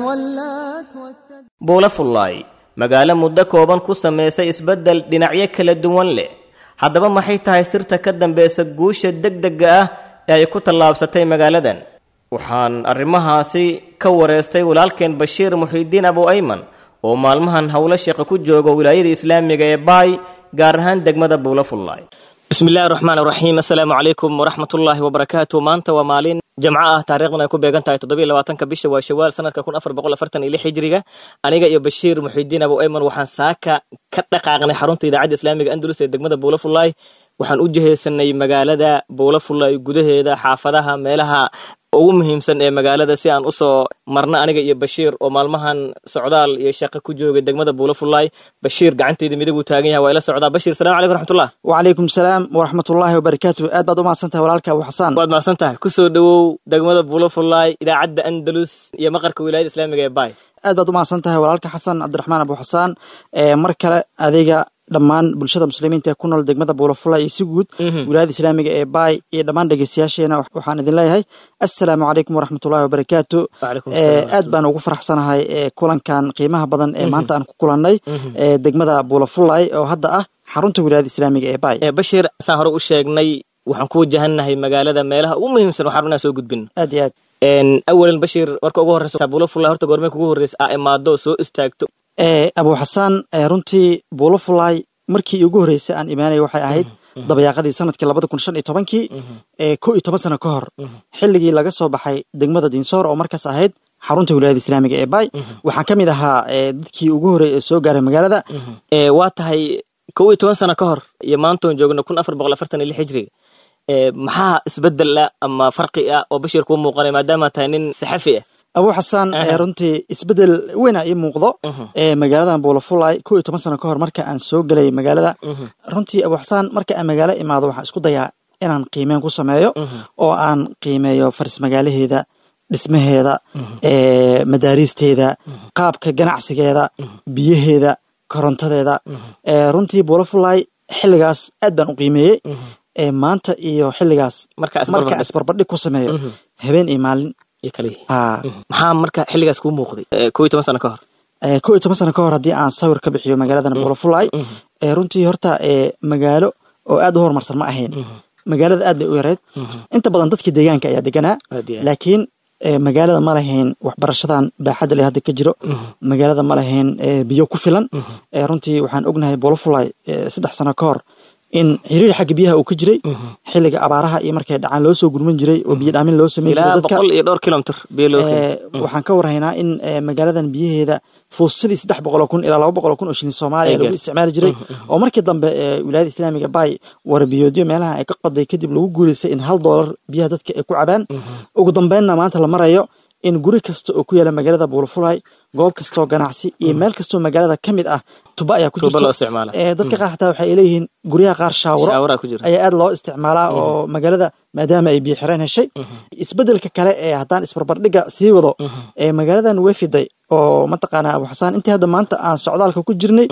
ولات واستد buula fullaay magaalo muddo kooban ku samaysay isbeddel dhinacyo kala duwan leh haddaba maxay tahay sirta ka dambaysa guusha degdega ah ee ay ku tallaabsatay magaaladan waxaan arrimahaasi ka wareystay walaalkeen bashiir muxiidiin abu ayman oo maalmahan howlo sheeqa ku jooga wilaayada islaamiga ee baay gaar ahaan degmada buula fullaay bismillahi raxmaan raxiim assalaamu calaykum waraxmatullaahi wabarakaatu maanta waa maalin jamco ah taarikhdan ay ku beegan tahay toddobiyo labaatanka bisha waa shawaal sanadka kun afar boqol afartan iyo lix hijriga aniga iyo bashiir muxiidiin abu ayman waxaan saaka ka dhaqaaqnay xarunta idaacadda islaamiga andalus ee degmada buula fullaay waxaan u jihaysanay magaalada buula fullaay gudaheeda xaafadaha meelaha ugu muhiimsan ee magaalada si aan usoo marno aniga iyo bashiir oo maalmahan socdaal iyo shaqo ku joogay degmada buula fullaay bashiir gacanteyda midig uu taagan yahay waa ila socdaa bashiir salamu calaykum raxmatullah wacalaykum salaam waraxmatullaahi wabarakaatu aad baad u mahadsantahay walaalka abu xasaan waad mahadsan tahay kusoo dhowow degmada buula fullaay idaacadda andalus iyo maqarka wilaayada islaamiga ee baay aad baad u mahadsan tahay walaalka xasan cabdiraxmaan abu xasaan mar kale adiga dhammaan bulshada muslimiinta ee ku nool degmada buulafula iyo si guud wilaayada islaamiga ee baay iyo dhammaan dhegeystayaasheena waxaan idin leeyahay assalaamu calaykum waraxmatullahi wabarakaatu aad baan ugu faraxsanahay kulankan qiimaha badan ee maanta aan ku kulannay degmada buulafulay oo hadda ah xarunta wilaayada islaamiga ee baay bashiir saan hore u sheegnay waxaan ku wajahannahay magaalada meelaha ugu muhiimsan waxaan rabnaa soo gudbin aad iyo aad awalan bashiir warka ugu horreysa buulafulay horta goormee kugu horreysa aa imaado soo istaagto abu xasaan runtii buulafulay markii ugu horreysay aan imaanaya waxay ahayd dabayaaqadii sanadkii labada kun shan iyo tobankii ko iyo toban sano ka hor xilligii laga soo baxay degmada dinsoor oo markaas ahayd xarunta wilaayada islaamiga ee baay waxaan ka mid ahaa dadkii ugu horreeyay ee soo gaaray magaalada waa tahay kow iyo toban sano ka hor iyo maantoon joogno kun afar boqol afartan iyo lix hijriga maxaa isbedel ah ama farqi ah oo bashiir kuu muuqanay maadaama tahay nin saxafi ah abu xasaan runtii isbedel weyna ii muuqdo magaaladan buulafulay ko iyo toban sano ka hor marka aan soo gelay magaalada runtii abu xasaan marka aan magaalo imaado waxaan isku dayaa inaan qiimeyn ku sameeyo oo aan qiimeeyo faris magaalaheeda dhismaheeda madaariisteeda qaabka ganacsigeeda biyaheeda korontadeeda runtii buulafulay xilligaas aad baan u qiimeeyey maanta iyo xilligaas marka isbarbardhig ku sameeyo habeen iyo maalin maxaa marka xilligaas kuu muuqday ko iyo toban sano ka hor ko iyo toban sano ka hor haddii aan sawir ka bixiyo magaaladan buulafulay runtii horta magaalo oo aad u horumarsan ma ahayn magaalada aad bay u yareyd inta badan dadka deegaanka ayaa deganaa laakiin magaalada ma lahayn waxbarashadan baaxadda le hadda ka jiro magaalada ma lahayn biyo ku filan runtii waxaan ognahay buulafulay saddex sano ka hor in xiriir xagga biyaha uu ka jiray xilliga abaaraha iyo markay dhacaan loo soo gurman jiray oo biyo dhaamin loo sameyn jiray boqol iyo dhowr kilomitr waxaan ka warhaynaa in magaaladan biyaheeda fuusadii saddex boqoloo kun ilaa laba boqoloo kun oo shilin soomaaliya lagu isticmaali jiray oo markii dambe wilaayada islaamiga bay warbiyoodyo meelaha ay ka qoday kadib lagu guulaystay in hal doolar biyaha dadka ay ku cabaan ugu dambeynna maanta la marayo in guri kasta oo ku yaala magaalada buulafulay goob kastoo ganacsi iyo meel kastoo magaalada ka mid ah tuba ayaa ku jirto dadka qaar xataa waxay leeyihiin guryaha qaar shaawuro ayaa aad loo isticmaalaa oo magaalada maadaama ay biyo xireen heshay isbedelka kale ee haddaan isbarbardhiga sii wado ee magaaladan way fiday oo mataqaana abu xasaan intii hadda maanta aan socdaalka ku jirnay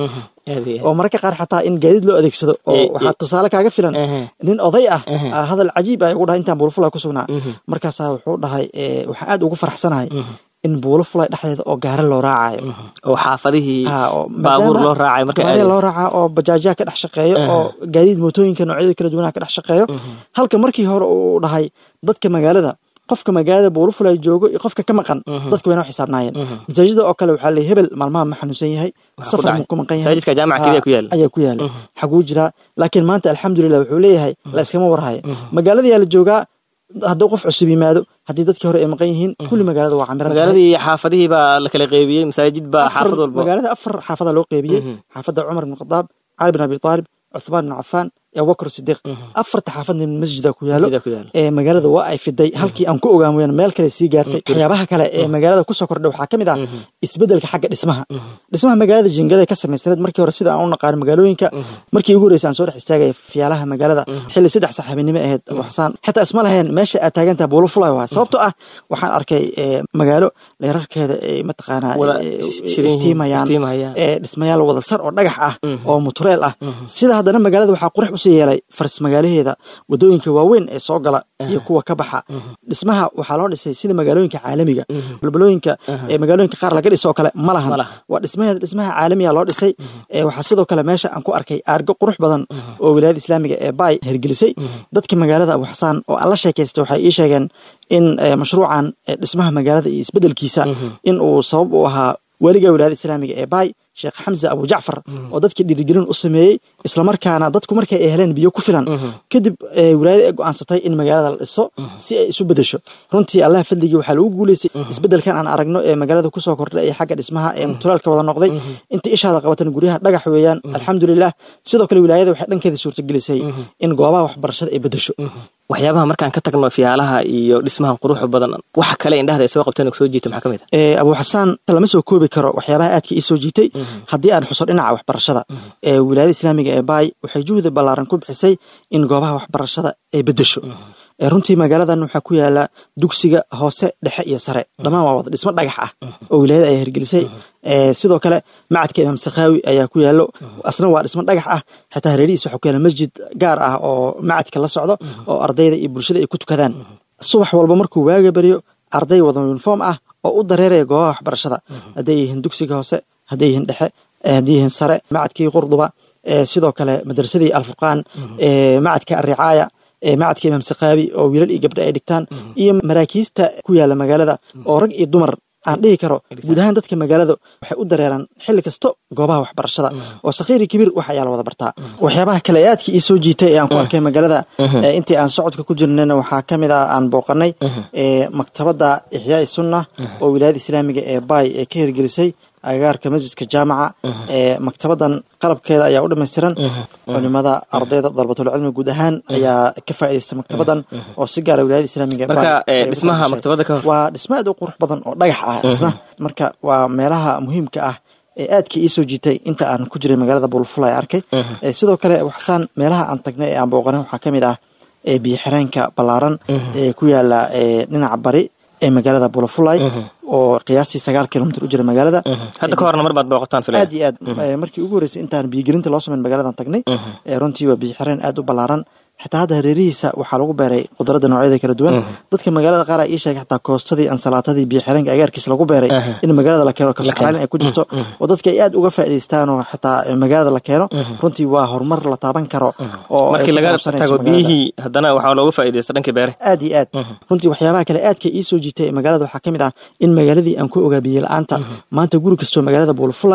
oo mararka qaar xataa in gaadiid loo adeegsado oo waxaa tusaale kaaga filan nin oday ah hadal cajiib ah ugu dhahay intaan buulafulay ku sugnaa markaasaa wuxuu dhahay waxaan aad ugu faraxsanahay in buulo fulay dhexdeeda oo gaari loo raacayo oo xaafadihii baabuur loo raacayo marka gaari loo raaca oo bajaajyaha ka dhex shaqeeyo oo gaadiid mootooyinka noocyada kala duwanaha ka dhex shaqeeyo halka markii hore uu dhahay dadka magaalada qofka magaalada buulufulay joogo iyo qofka ka maqan dadka wayna u xisaabnaayeen masaajida oo kale waxaa leey hebel maalmaha ma xanuunsan yahay safar muu ku maqan yahay ayaa ku yaala xaguu jiraa laakiin maanta alxamdulilah wuxuu leeyahay la iskama warhayo magaaladayaa la joogaa hadduu qof cusub yimaado haddii dadkii hore ay maqan yihiin kulli magaalada waa camiran magaaladii xaafadihii baa la kala qeybiyey masaajid baa xaafad walba magaalada afar xaafada loo qeybiyey xaafadda cumar bin khadaab cali bin abi taalib cuthmaan bin cafaan abubakr sidiiq afarta xaafadna masjida ku yaalo ee magaalada waa ay fiday halkii aan ku ogaan weyaan meel kale sii gaartay waxyaabaha kale ee magaalada kusoo kordhay waxaa ka mid ah isbedelka xagga dhismaha dhismaha magaalada jingada ka samaysaneed markii hore sida aan u naqaano magaalooyinka markii ugu horeysa aan soo dhex istaagaya fiyaalaha magaalada xilli saddex saxaabinimo ahayd abu xasaan xitaa isma lahayn meesha aad taagantaha buulo fulay waay sababtoo ah waxaan arkay magaalo leerarkeeda ay mataqaanaa iftiimayaan dhismayaal wada sar oo dhagax ah oo mutureel ah sida haddana magaalada waxaa qurux usii yeelay faris magaalaheeda wadooyinka waaweyn ee soo gala iyo kuwa ka baxa dhismaha waxaa loo dhisay sida magaalooyinka caalamiga balbalooyinka ee magaalooyinka qaar laga dhiso oo kale ma lahan waa dhismaheeda dhismaha caalamiga loo dhisay waxaa sidoo kale meesha aan ku arkay aargo qurux badan oo wilaayada islaamiga ee bay hergelisay dadka magaalada abu xasaan oo aan la sheekaystay waxay ii sheegeen in mashruucan dhismaha magaalada iyo isbedelkiisa in uu sabab u ahaa weliga wilaayada islaamiga ee bay sheekh xamse abu jacfar oo dadkii dhiirigelin u sameeyey islamarkaana dadku markay ay heleen biyo ku filan kadib wilaayada ay go-aansatay in magaalada la dhiso si ay isu bedesho runtii allah fadligii waxaa lagu guuleystay isbedelkan aan aragno ee magaalada kusoo kordhay ee xagga dhismaha ee mutulaalka wada noqday inta ishaada qabatan guryaha dhagax weeyaan alxamdulilah sidoo kale wilaayada waxay dhankeeda suurtagelisay in goobaha waxbarashada ay bedesho waxyaabaha markaan ka tagno fiyaalaha iyo dhismaha quruxda badan waxa kale indhahda ay soo qabteen soo jiita maxaa ka mid ah abu xasaan lama soo koobi karo waxyaabaha aadka ii soo jiitay haddii aan xuso dhinaca waxbarashada ee wilaayada islaamiga ee baay waxay juhdi ballaaran ku bixisay in goobaha waxbarashada ay bedesho runtii magaaladan waxaa ku yaala dugsiga hoose dhexe iyo sare dhammaan waa wada dhismo dhagax ah oo wilaayada ay hirgelisay sidoo kale macadka imaam sakhaawi ayaa ku yaalo asna waa dhismo dhagax ah xitaa hareerihiis waxaa ku yaala masjid gaar ah oo macadka la socdo oo ardayda iyo bulshada ay ku tukadaan subax walba markuu waaga beriyo arday wada uniform ah oo u dareeraya goobaha waxbarashada hadday yihiin dugsiga hoose hadday yihiin dhexe hadday yihiin sare macadkii qurduba sidoo kale madrasadii alfurqaan macadka aricaaya macadka imaam sakhaabi oo wiilal iyo gabdho ay dhigtaan iyo maraakiista ku yaala magaalada oo rag iyo dumar aan dhihi karo guud ahaan dadka magaalada waxay u dareeraan xilli kasto goobaha waxbarashada oo sakhiiri kabiir wax ayaa la wada bartaa waxyaabaha kale ee aadka ii soo jiitay ee aan ku arkay magaalada intii aan socodka ku jirnayna waxaa ka mid ah aan booqanay maktabadda ixyaai sunna oo wilaayada islaamiga ee bay ee ka hirgelisay agagaarka masjidka jaamaca ee maktabadan qalabkeeda ayaa u dhamaystiran culimada ardayda dalbatulcilmi guud ahaan ayaa ka faa'iidaysta maktabadan oo si gaara wilaayada islaamiga dhismaha maktabada ka waa dhismo aad u qurux badan oo dhagax ah isna marka waa meelaha muhiimka ah ee aadka ii soo jiitay inta aan ku jiray magaalada bulfulay arkay sidoo kale waxsaan meelaha aan tagnay ee aan booqanay waxaa ka mid ah biyo xireenka ballaaran ee ku yaala dhinaca bari ee magaalada bulafulay oo qiyaastii sagaal kilomitr u jira magaalada hadda ka horna mar baad booqataan filaya aad iyo aad markii ugu horreysay intaan biyogelinta loo sameyn magaladan tagnay runtii waa biyo xireen aad u ballaaran xitaa hadda hareerihiisa waxaa lagu beeray khudradda noocyada kala duwan dadka magaalada qaar ii sheegay xataa koostadii ansalaatadii biyo xireenka agaarkiisa lagu beeray in magaalada la keeno kabsacaalin ay ku jirto oo dadka ay aad uga faa'idaystaan oo xitaa magaalada la keeno runtii waa horumar la taaban karo oo markii laga tago biyihii haddana waxaa looga faa'iidaysta dhankii beere aad iyo aad runtii waxyaabaha kale aadka ii soo jiitay magaalada waxaa ka mid ah in magaaladii aan ku ogaa biyo la-aanta maanta guri kastoo magaalada buulfulay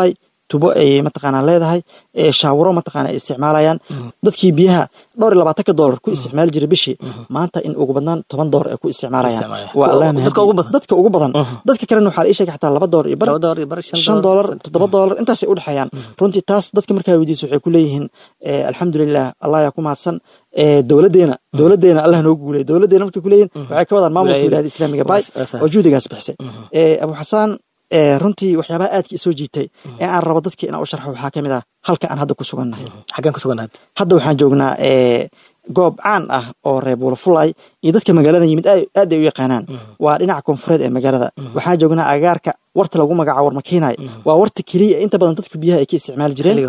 tubo ay mataqaanaa leedahay shaawuro mataqaana ay isticmaalayaan dadkii biyaha dhowr iyo labaatanka doolar ku isticmaali jiray bishii maanta in ugu badnaan toban doolar ay ku isticmaalayaan waa allah dadka ugu badan dadka kalena waxaa la ii sheegay xataa laba doolar iyo bar shan doolar toddoba doolar intaasay u dhexeeyaan runtii taas dadka markaa weydiisa waxay ku leeyihiin alxamdulilah allah yaa ku mahadsan dowladeena dowladeena allah noogu guulay dowladeena markay ku leeyihin waxay ka wadaan maamulka wilaayada islaamiga bay oo juhdigaas bixisay abu xasaan runtii waxyaabaha aadka isoo jiitay ee aan rabo dadka inaan u sharxo waxaa ka mid ah halka aan hadda ku sugannahay xaggaan ku sugannahay hadda waxaan joognaa goob caan ah oo reer buulafulay iyo dadka magaalada yimid aad ay u yaqaanaan waa dhinaca koonfureed ee magaalada waxaan joognaa agaarka warta lagu magacaabo warmakiinay waa warta keliya inta badan dadka biyaha ay ka isticmaali jireen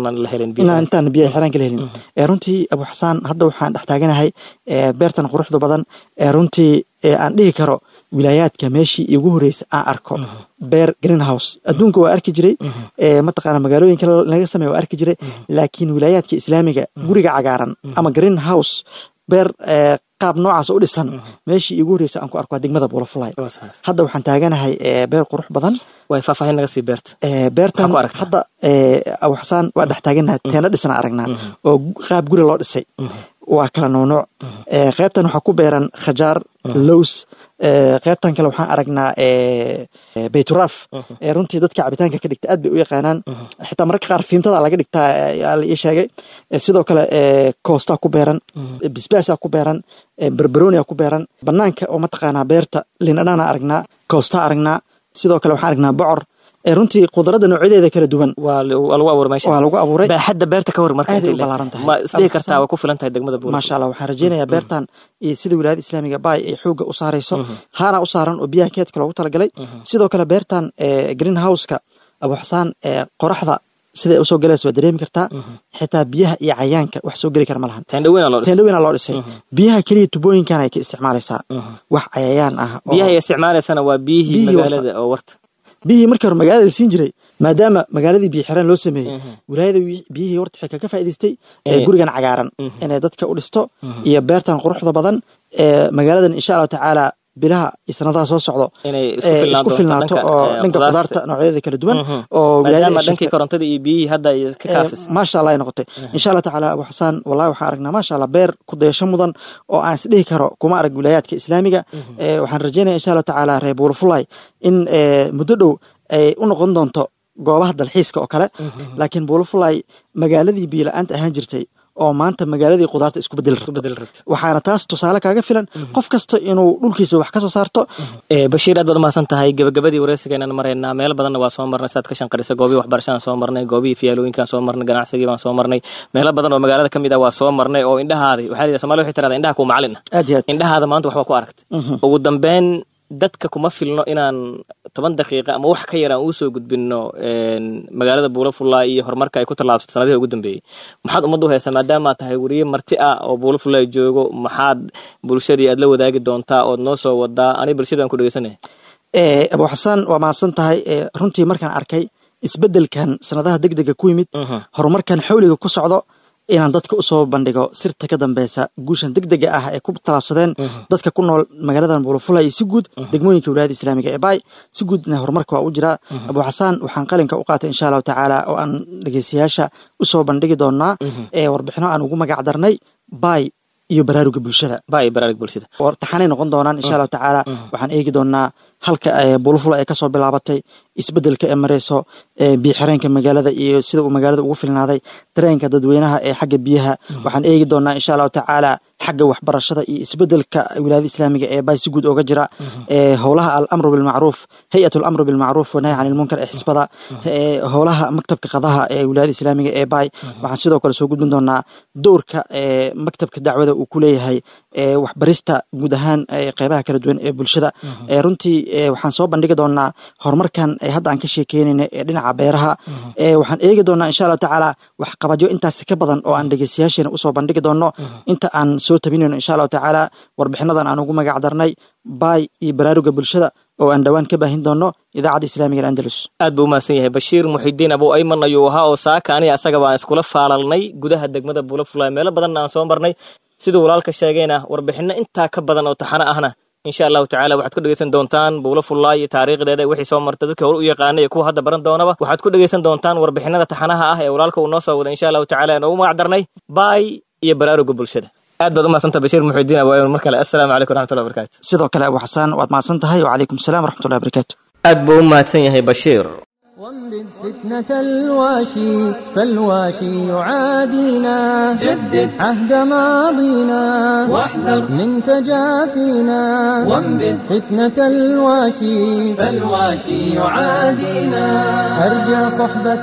intaan biyaha xiraan kala helin runtii abu xasaan hadda waxaan dhex taaganahay beertan quruxda badan runtii aan dhihi karo wilaayaadka meeshii igu horeysa aan arko beer greenhouse adduunka waa arki jiray mataqaana magaalooyinka laga sameya waa arki jiray laakiin wilaayaadka islaamiga guriga cagaaran ama greenhouse beer qaab noocaas u dhisan meeshii igu horeysa aan ku arko waa degmada buulafulay hadda waxaan taaganahay beer qurux badan way faahfaahin naga sii beerta beertan hadda abu xasaan waa dhex taaganaha teena dhisana aragnaa oo qaab guri loo dhisay waa kala nuunuuc qaybtan waxaa ku beeran khajaar lows qaybtan kale waxaan aragnaa bayturaaf runtii dadka cabitaanka ka dhigta aad bay u yaqaanaan xitaa mararka qaar fiimtada laga dhigtaa la ii sheegay sidoo kale koostaa ku beeran bisbaasaa ku beeran berberonia ku beeran banaanka oo mataqaanaa beerta lindhanaana aragnaa koostaa aragnaa sidoo kale waxaan aragnaa bocor runtii khudarada noocyadeeda kala duwan waa lagu abuuray meesha waa lagu abuuray baaxadda beerta ka hor marka aad ay u ballaaran tahay ma isdhihi kartaa way ku filan tahay degmada buur maasha allah waxaan rajeynayaa beertan iyo sida wilaayada islaamiga baay ay xoogga u saarayso haana u saaran oo biyaha keedka loogu talagalay sidoo kale beertan green houseka abu xasaan qoraxda siday usoo galaysa waa dareemi kartaa xitaa biyaha iyo cayaanka wax soo geli kara ma lahan teendhaweyna loo dhisay biyaha keliya tubooyinkan ay ka isticmaalaysaa wax cayayaan ah biyaha ay isticmaalaysana waa biyihii magaalada oo warta biyihii markii hore magaalada la siin jiray maadaama magaaladii biyo xiraan loo sameeyey wilaayada biyihii horta waxay kaga faa'idaystay gurigan cagaaran inay dadka u dhisto iyo beertan quruxda badan magaaladan insha allahu tacaala bilaha iyo sanadaha soo socdo isku filnaato oo dhanka qudaarta noocyadeeda kala duwan oo dhankii korontada iyo biyihii hadda ay ka kaafis maasha allah ay noqotay insha allah tacaala abu xasaan wallahi waxaan aragnaa maasha allah beer ku dayasho mudan oo aan isdhihi karo kuma arag wilaayaadka islaamiga waxaan rajeynaya insha allah tacaala reer buurfulay in muddo dhow ay u noqon doonto goobaha dalxiiska oo kale laakiin buurfulay magaaladii biyo la-aanta ahaan jirtay oo maanta magaaladii qudaarta isku bedel rabto waxaana taas tusaale kaaga filan qof kasta inuu dhulkiisa wax ka soo saarto bashiir aad baad umahadsan tahay gebagabadii wareysigeenaan maraynaa meelo badanna waa soo marnay saad ka shanqarisa goobihii waxbarashadaan soo marnay goobihii fiyaalooyinkaan soo marnay ganacsigii baan soo marnay meelo badan oo magaalada ka mid ah waa soo marnay oo indhahaadi waxaa la somalia waxay tirahdaa indhaha kuu macalin ah aad iyo aad indhahaada maanta waxbaa ku aragtay ugu dambeyn dadka kuma filno inaan toban daqiiqa ama wax ka yar aan uusoo gudbinno magaalada buulafulla iyo horumarka ay ku tallaabsatay sanadihii ugu dambeeyey maxaad ummadda u haysaa maadaama tahay weriye marti ah oo buulafulla joogo maxaad bulshadii aad la wadaagi doontaa ood noo soo wadaa ani bulshadaan ku dhegeysanaya abu xasaan waa mahadsan tahay runtii markaan arkay isbeddelkan sanadaha deg dega ku yimid horumarkan xawliga ku socdo inaan dadka usoo bandhigo sirta ka dambeysa guushan deg dega ah ee ku tallaabsadeen dadka ku nool magaaladan buulafula iyo si guud degmooyinka wilaayada islaamiga ee baay si guudna horumarka waa u jiraa abu xasaan waxaan qalinka u qaatay insha allahu tacaala oo aan dhegeystayaasha usoo bandhigi doonaa ee warbixino aan ugu magac darnay baay iyo baraaruga bulshada baay baraaruga bulshada taxanay noqon doonaan insha allahu tacaala waxaan eegi doonaa halka buulafula ay kasoo bilaabatay isbedelka ee mareyso biyoxireenka magaalada iyo sida uu magaalada ugu filnaaday dareenka dadweynaha ee xagga biyaha waxaan eegi doonaa insha allahu tacaala xagga waxbarashada iyo isbedelka wilaayada islaamiga ee baay si guud ooga jira howlaha alamru bilmacruuf hay-at alamru bilmacruuf wanahy can ilmunkar ee xisbada howlaha maktabka qadaha ee wilaayada islaamiga ee baay waxaan sidoo kale soo gudbin doonaa dowrka maktabka dacwada uu ku leeyahay waxbarista guud ahaan qeybaha kala duwan ee bulshada runtii waxaan soo bandhigi doonaa horumarkan hadda aan ka sheekeynayna ee dhinaca beeraha waxaan eegi doonaa insha allahu tacaala waxqabadyo intaas ka badan oo aan dhegeystayaasheena usoo bandhigi doono inta aan soo tabinayno insha allahu tacaala warbixinadan aan ugu magac darnay baay iyo baraaruga bulshada oo aan dhowaan ka baahin doono idaacadda islaamiga alandalus aad buu umahadsan yahay bashiir muxidiin abuu ayman ayuu ahaa oo saaka aniga asaga baan iskula faalalnay gudaha degmada buulafulay meelo badanna aan soo marnay siduu walaalka sheegayna warbixino intaa ka badan oo taxano ahna insha allahu tacala waxaad ku dhegeysan doontaan buulo fullaay iyo taariikhdeeda wixii soo marta dadka hore u yaqaanay iyo kuwa hadda baran doonaba waxaad ku dhegeysan doontaan warbixinada taxanaha ah ee walaalka uu noo soo wada insha allahu tacala noogu magac darnay baay iyo baraaruga bulshada aad baad u mahadsanta bashiir muxidiin abaayon mar kale assalaamu calaykum waraxmatullahi wabarakatu sidoo kale abu xasaan waad mahadsan tahay wacalaykum asalaam waraxmatullahi wabarakaatu aad buu u mahadsan yahay bashiir وانبذ فتنة الواشي فالواشي يعادينا جدد عهد ماضينا واحذر من تجافينا وانبذ فتنة الواشي فالواشي يعادينا أرجع صحبة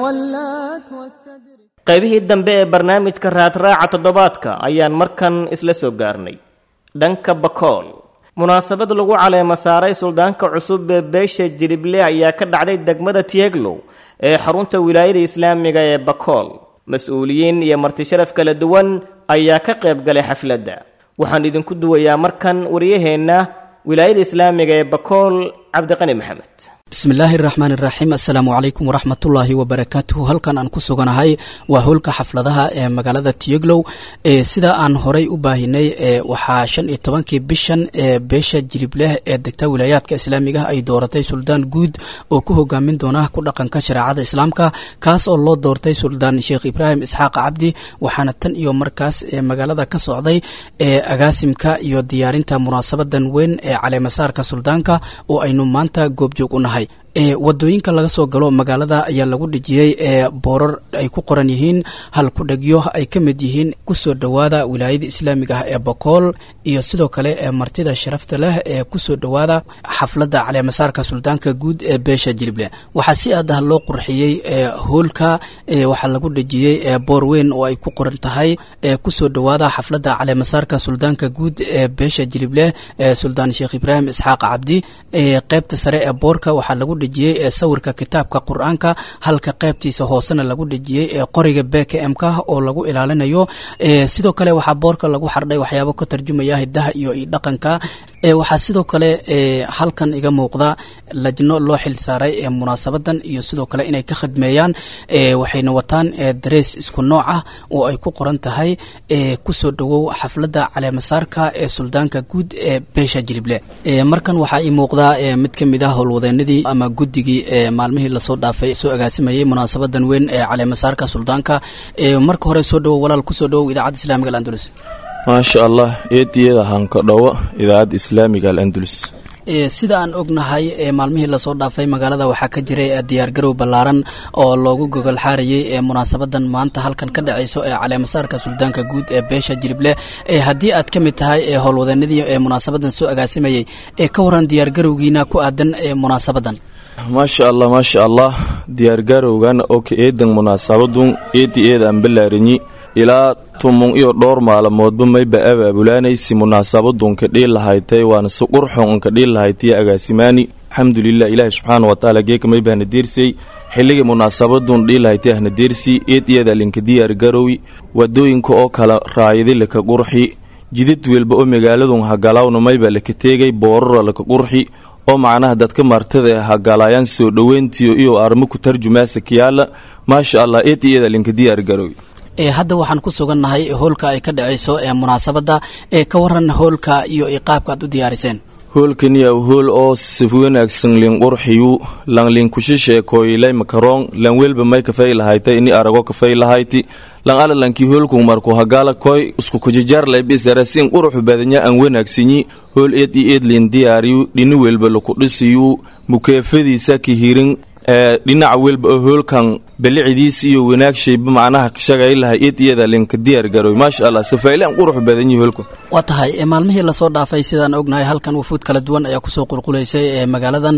ولات واستدرك qaybihii dambe ee barnaamijka raadraaca toddobaadka ayaan markan isla soo gaarnay dhanka bakool munaasabad lagu caleemo saaray suldaanka cusub ee beesha jilible ayaa ka dhacday degmada tieglow ee xarunta wilaayada islaamiga ee bakool mas-uuliyiin iyo martisharaf kala duwan ayaa ka qayb galay xafladda waxaan idinku duwayaa markan waryaheenna wilaayada islaamiga ee bakool cabdiqani maxamed bismillaahi araxmaan iraxiim assalaamu calaykum waraxmatullaahi wabarakaatuhu halkan aan ku suganahay waa howlka xafladaha ee magaalada tiyoglow ee sida aan horay u baahinay ee waxaa shan iyo tobankii bishan ee beesha jilibleh ee degta wilaayaadka islaamiga ay dooratay suldaan guud oo ku hogaamin doona ku dhaqanka shareecada islaamka kaas oo loo doortay suldaan sheekh ibraahim isxaaq cabdi waxaana tan iyo markaas ee magaalada ka socday ee agaasimka iyo diyaarinta munaasabadan weyn ee caleemasaarka suldaanka oo aynu maanta goobjoog u nahay ee wadooyinka laga soo galo magaalada ayaa lagu dhejiyey ee boorar ay ku qoran yihiin hal ku-dhegyo ay ka mid yihiin kusoo dhowaada wilaayada islaamiga ah ee bokool iyo sidoo kale ee martida sharafta leh ee kusoo dhowaada xafladda caleemasaarka suldaanka guud ee beesha jilible waxaa si aad ah loo qurxiyey ee hoolka waxaa lagu dhejiyey ee boor weyn oo ay ku qoran tahay ee kusoo dhowaada xafladda caleemasaarka suldaanka guud ee beesha jilible ee suldaan sheekh ibraahim isxaaq cabdi ee qeybta sare ee boorka waxaa lagu dhejiyey ee sawirka kitaabka qur-aanka halka qaybtiisa hoosena lagu dhejiyey ee qoriga beka mka oo lagu ilaalinayo sidoo kale waxaa boorka lagu xardhay waxyaabo ka tarjumaya hidaha iyo dhaqanka waxaa sidoo kale halkan iga muuqda lajno loo xil saaray ee munaasabadan iyo sidoo kale inay ka khadmeeyaan waxayna wataan darees isku nooc ah oo ay ku qoran tahay kusoo dhowow xafladda caleemasaarka ee suldaanka guud ee beesha jilible markan waxaa ii muuqda mid ka mid ah howlwadeenadii ama guddigii ee maalmihii lasoo dhaafay soo agaasimayey munaasabadan weyn ee caleemasaarka suldaanka marka hore soo dhowow walaal kusoo dhowow idaacadda islamiga alandulus maasha allah eediyada hanka dhowo idaacadda islaamiga alandulus sida aan ognahay maalmihii lasoo dhaafay magaalada waxaa ka jiray diyaargarow ballaaran oo loogu gogol xaarayey ee munaasabadan maanta halkan ka dhacayso ee caleemasaarka suldaanka guud ee beesha jilible haddii aad ka mid tahay howlwadeenadii ee munaasabadan soo agaasimayey ee ka waran diyaargarowgiina ku aadan munaasabadan maasha allah maasha allah diyaargarowgan oo ka eedan munaasabadun eedi eedaan balaarinyi ilaa tumun iyo dhowr maalmoodba mayba abaabulaanaysi munaasabadunka dhiil lahaytay waana si qurxon unka dhiil lahaytay agaasimaani alxamdulilah ilaahi subxaana watacaala geeka maybaana deersay xilligii munaasabadun dhiil lahaytay ahna deersi eed iyada linka diyaar garowi wadooyinka oo kala raayadi laka qurxi jidid welba oo magaaladun hagalawna mayba laka teegay boorara laka qurxi oo macnaha dadka martada hagalayaan soo dhoweyntiyo iyo armo ku tarjumaasa kiyaala maasha allah eed iyada linka diyaar garowi hadda waxaan ku sugannahay hoolka ay ka dhacayso ee munaasabadda ee ka waran hoolka iyo qaabka aad u diyaariseen hoolkaniya hool oo si wanaagsan linqurxiyu lan linkushisheekoylay makaroon lan welba may kafay lahaytay ini arago kafay lahayti lan alalankii hoolku marku hagala koy isku kujijaarlay bisarasin quruxu badanya aan wanaagsanyi hool eed iyo eed lin diyaariyu dhini welba laku dhisiyu mukeefadiisa kihirin dhinaca welba oo hoolkan balicidiis iyo wanaagshayba macnaha shagay lahay eed iyada linka diyaar garoy maasha allah safaylaan qurux badan yihi hoolkan waa tahay maalmihii lasoo dhaafay sidaan ognahay halkan wafuud kala duwan ayaa kusoo qulqulaysay ee magaaladan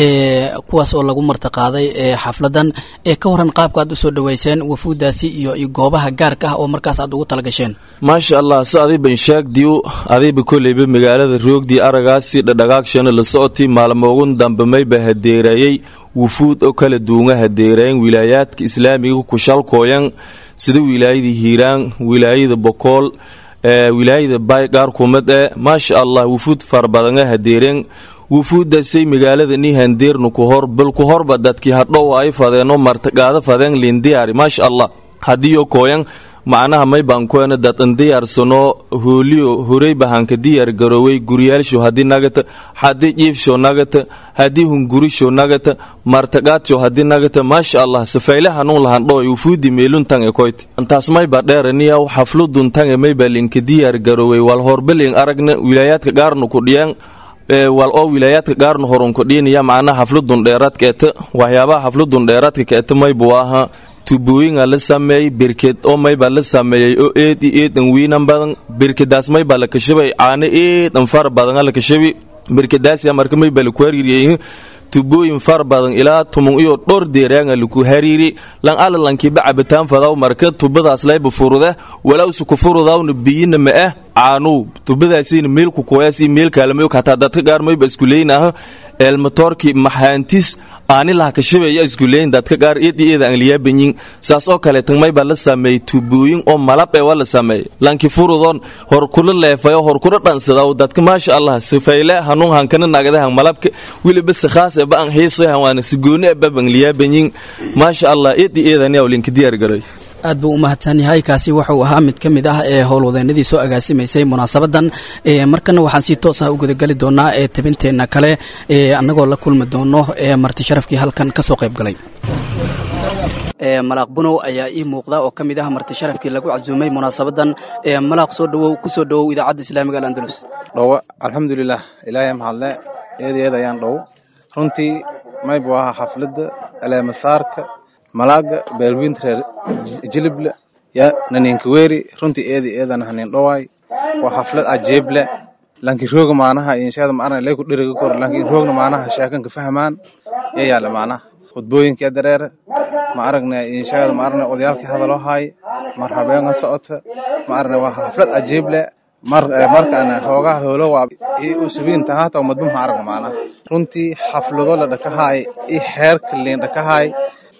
kuwaas oo lagu martiqaaday xafladan ka waran qaabka aad usoo dhaweyseen wafuuddaasi iyo goobaha gaarka ah oo markaas aad ugu talagasheen maasha allah si adiiban shaagdiu adiiba koleyba magaalada roogdii aragaasi dhadhagaagshana la socoti maalmoogun dambe mayba hadeerayey wufuud oo kala duunga hadeerayen wilaayaadka islaamiga kushalkooyan sida wilaayada hiiraan wilaayada bokool wilaayada bay qaar kumad e maasha allah wufuud farbadanga hadeereen wufuuddaasay magaalada ni handeernu kuhor bal ku horba dadkii hadhow ay fadeenoo martaqaado fadeen lindiyaari maasha allah haddiiyo kooyan macnaha may baan kuena dadan diyaarsano hooliyo horey bahanka diyaar garooway guryaalsho haddii nagata haddii jiifsho nagata haddii hungurisho nagata martaqaadsho haddii nagata maasha allah safayle hanuun lahan dhoy ufuudi meeluntan e koyte intaas mayba dheeraniyaw xafluduntan e mayba linka diyaar garooway wal horbeling aragna wilaayaadka gaarnu ku dhiyaan wal oo wilaayaadka gaarnu horunku dhiinaya macnaha xafludun dheeraadka eta waxyaabaha xafludun dheeraadka kaeta maybu aha tubooyinga la sameeyey birked oo maybaa la sameeyey oo eed iyo eedan wiinan badan birkedaas maybaa la kashabay caano eedan far badan la kashabi birkedaas marka maybaa laku hariiriyey tubooyin far badan ilaa tumun iyo dhowr deeraanga laku hariiri lan ala lankiiba cabitaan fadaw marka tubadaas layba furuda walawsu ku furudawna biyina ma ah caanow tubadaasina meelku kuwayaasi meelkaalamayo hataa dadka gaar mayba iskuleeynaha eelmatoorki maxaantis aanilaha kashabeeya iskuleeyin dadka gaar eed iyo eeda aan liyaabanyin saas oo kale tan maybaa la sameeyey tubooyin oo malab ee waa la sameeyey lanki furudoon hor kula leefayo hor kula dhansadaw dadka maasha allah sifayle hanuun hankana nagadahan malabka weliba sikhaas eba aan xiisoyahan waana sigooni eba baan liyaabanyin maasha allah eed iyo eedaniyaw linka diyaar garay aad buu u mahadsan yahay kaasi wuxuu ahaa mid ka mid ah ee howlwadeenadii soo agaasimaysay munaasabadan markana waxaan si toos ah u gudageli doonaa ee tabinteenna kale annagoo la kulmi doono ee marti sharafkii halkan ka soo qayb galay malaaq bunow ayaa ii muuqda oo ka mid ah marti sharafkii lagu casuumay munaasabadan malaaq soo dhawow ku soo dhawow idaacadda islaamiga alandalus dhowo alxamdulilah ilaahay mahadle eed eed ayaan dhow runtii maybu ahaa xafladda aleemasaarka malaaga beelwiinta reer jilible ya naninkaweeri runtii eedi eedan hanin dhowaay waa xaflad ajeeble lankin rooga maanaha inshaada maarna lay ku dheriga kor lankin roogna maanaha sheekanka fahmaan ya yaala maanaha khudbooyinka dareere ma aragna inshaada maarna odayaalkii hadaloo haay mar habeenga socota ma aragna waa xaflad ajeeble mar markaan hoogaha hoolo waa u subiin tahaata madba ma aragna maanaha runtii xaflado la dhakahaay i xeerka liin dhakahaay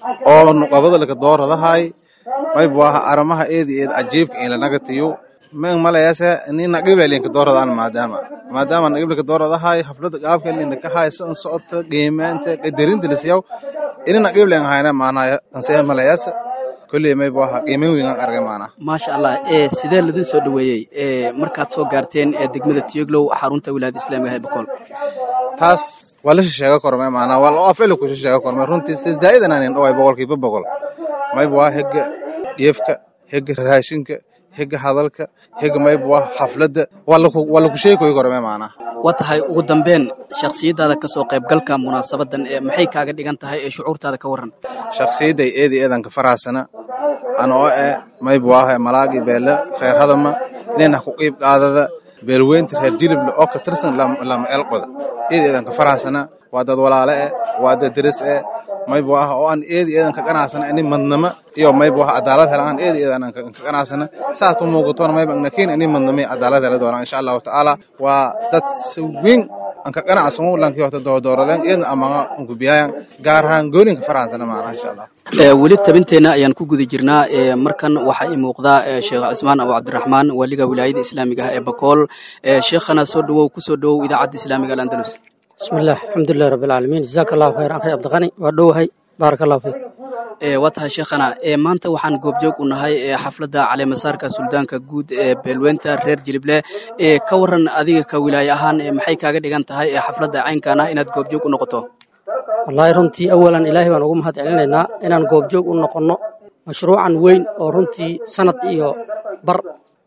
oo nuqabada laka dooradahay maybu aha aramaha eedi eed ajiibka in lanagatiyo men malayase ni naqibla linka dooradaan maadaama maadaama naqibla dooradahay haflada qaabka linka kahay san socota qiimaanta qadarinta lisiyaw ini naqibla hayna maanaya tanse malayase kulley maybu aha qiimayn weyn aan argay maanaa maasha allah ee sidee ladin soo dhoweeyey ee markaad soo gaarteen ee degmada tiyoglow xarunta wilaayada islaamiga ee boqol taas waa la shisheega korme maanaa waa loo afcila ku shisheega korme runtii si zaa'idan aanin dhoway boqolkiiba boqol maybu waa hegga dheefka hegga raashinka hegga hadalka hegga maybu waa xafladda waa laku sheekoy korme maanaa waa tahay ugu dambeyn shakhsiyaddaada ka soo qaybgalka munaasabadan ee maxay kaaga dhigan tahay ee shucuurtaada ka warran shakhsiyadday eedi eedanka faraasana ana oo eh maybu waaha malaagi beele reer hadama inayna ku qiib qaadada beelweynta reer jilible oo ka tirsan lama eelqoda eedi eedanka faraasana waa dad walaale eh waa dad deris eh maybu ah oo aan eedi eedan ka qanacsana ini madnama iyo maybu ah cadaalad hela aan eedi eedan ka qanacsana saatu muuqatoona mayba nakiin ini madnama iyo cadaalad hela doona insha allahu tacaala waa dad si weyn aan ka qanacsan lankii horta doodooradeen iyadna amaga unkubiyayan gaar ahaan gooninka farahansana maana insha allah weli tabinteenna ayaan ku guda jirnaa markan waxaa ii muuqdaa sheekh cismaan abu cabdiraxmaan waaliga wilaayada islaamiga ah ee bakool sheekhana soo dhawow ku soo dhawow idaacadda islaamiga alandalus bismillaah alxamdulilahi rabbi alcaalamiin jazaaka allahu khayr akhay cabdiqani waa dhowahay baaraka allahu fiik waa tahay sheekhana maanta waxaan goobjoog u nahay xafladda caleemasaarka suldaanka guud ee beelweynta reer jilible ka waran adiga ka wilaaye ahaan maxay kaaga dhigan tahay xafladda caynkan ah inaad goobjoog u noqoto wallaahi runtii awalan ilaahay baan ugu mahad celinaynaa inaan goobjoog u noqonno mashruucan weyn oo runtii sanad iyo bar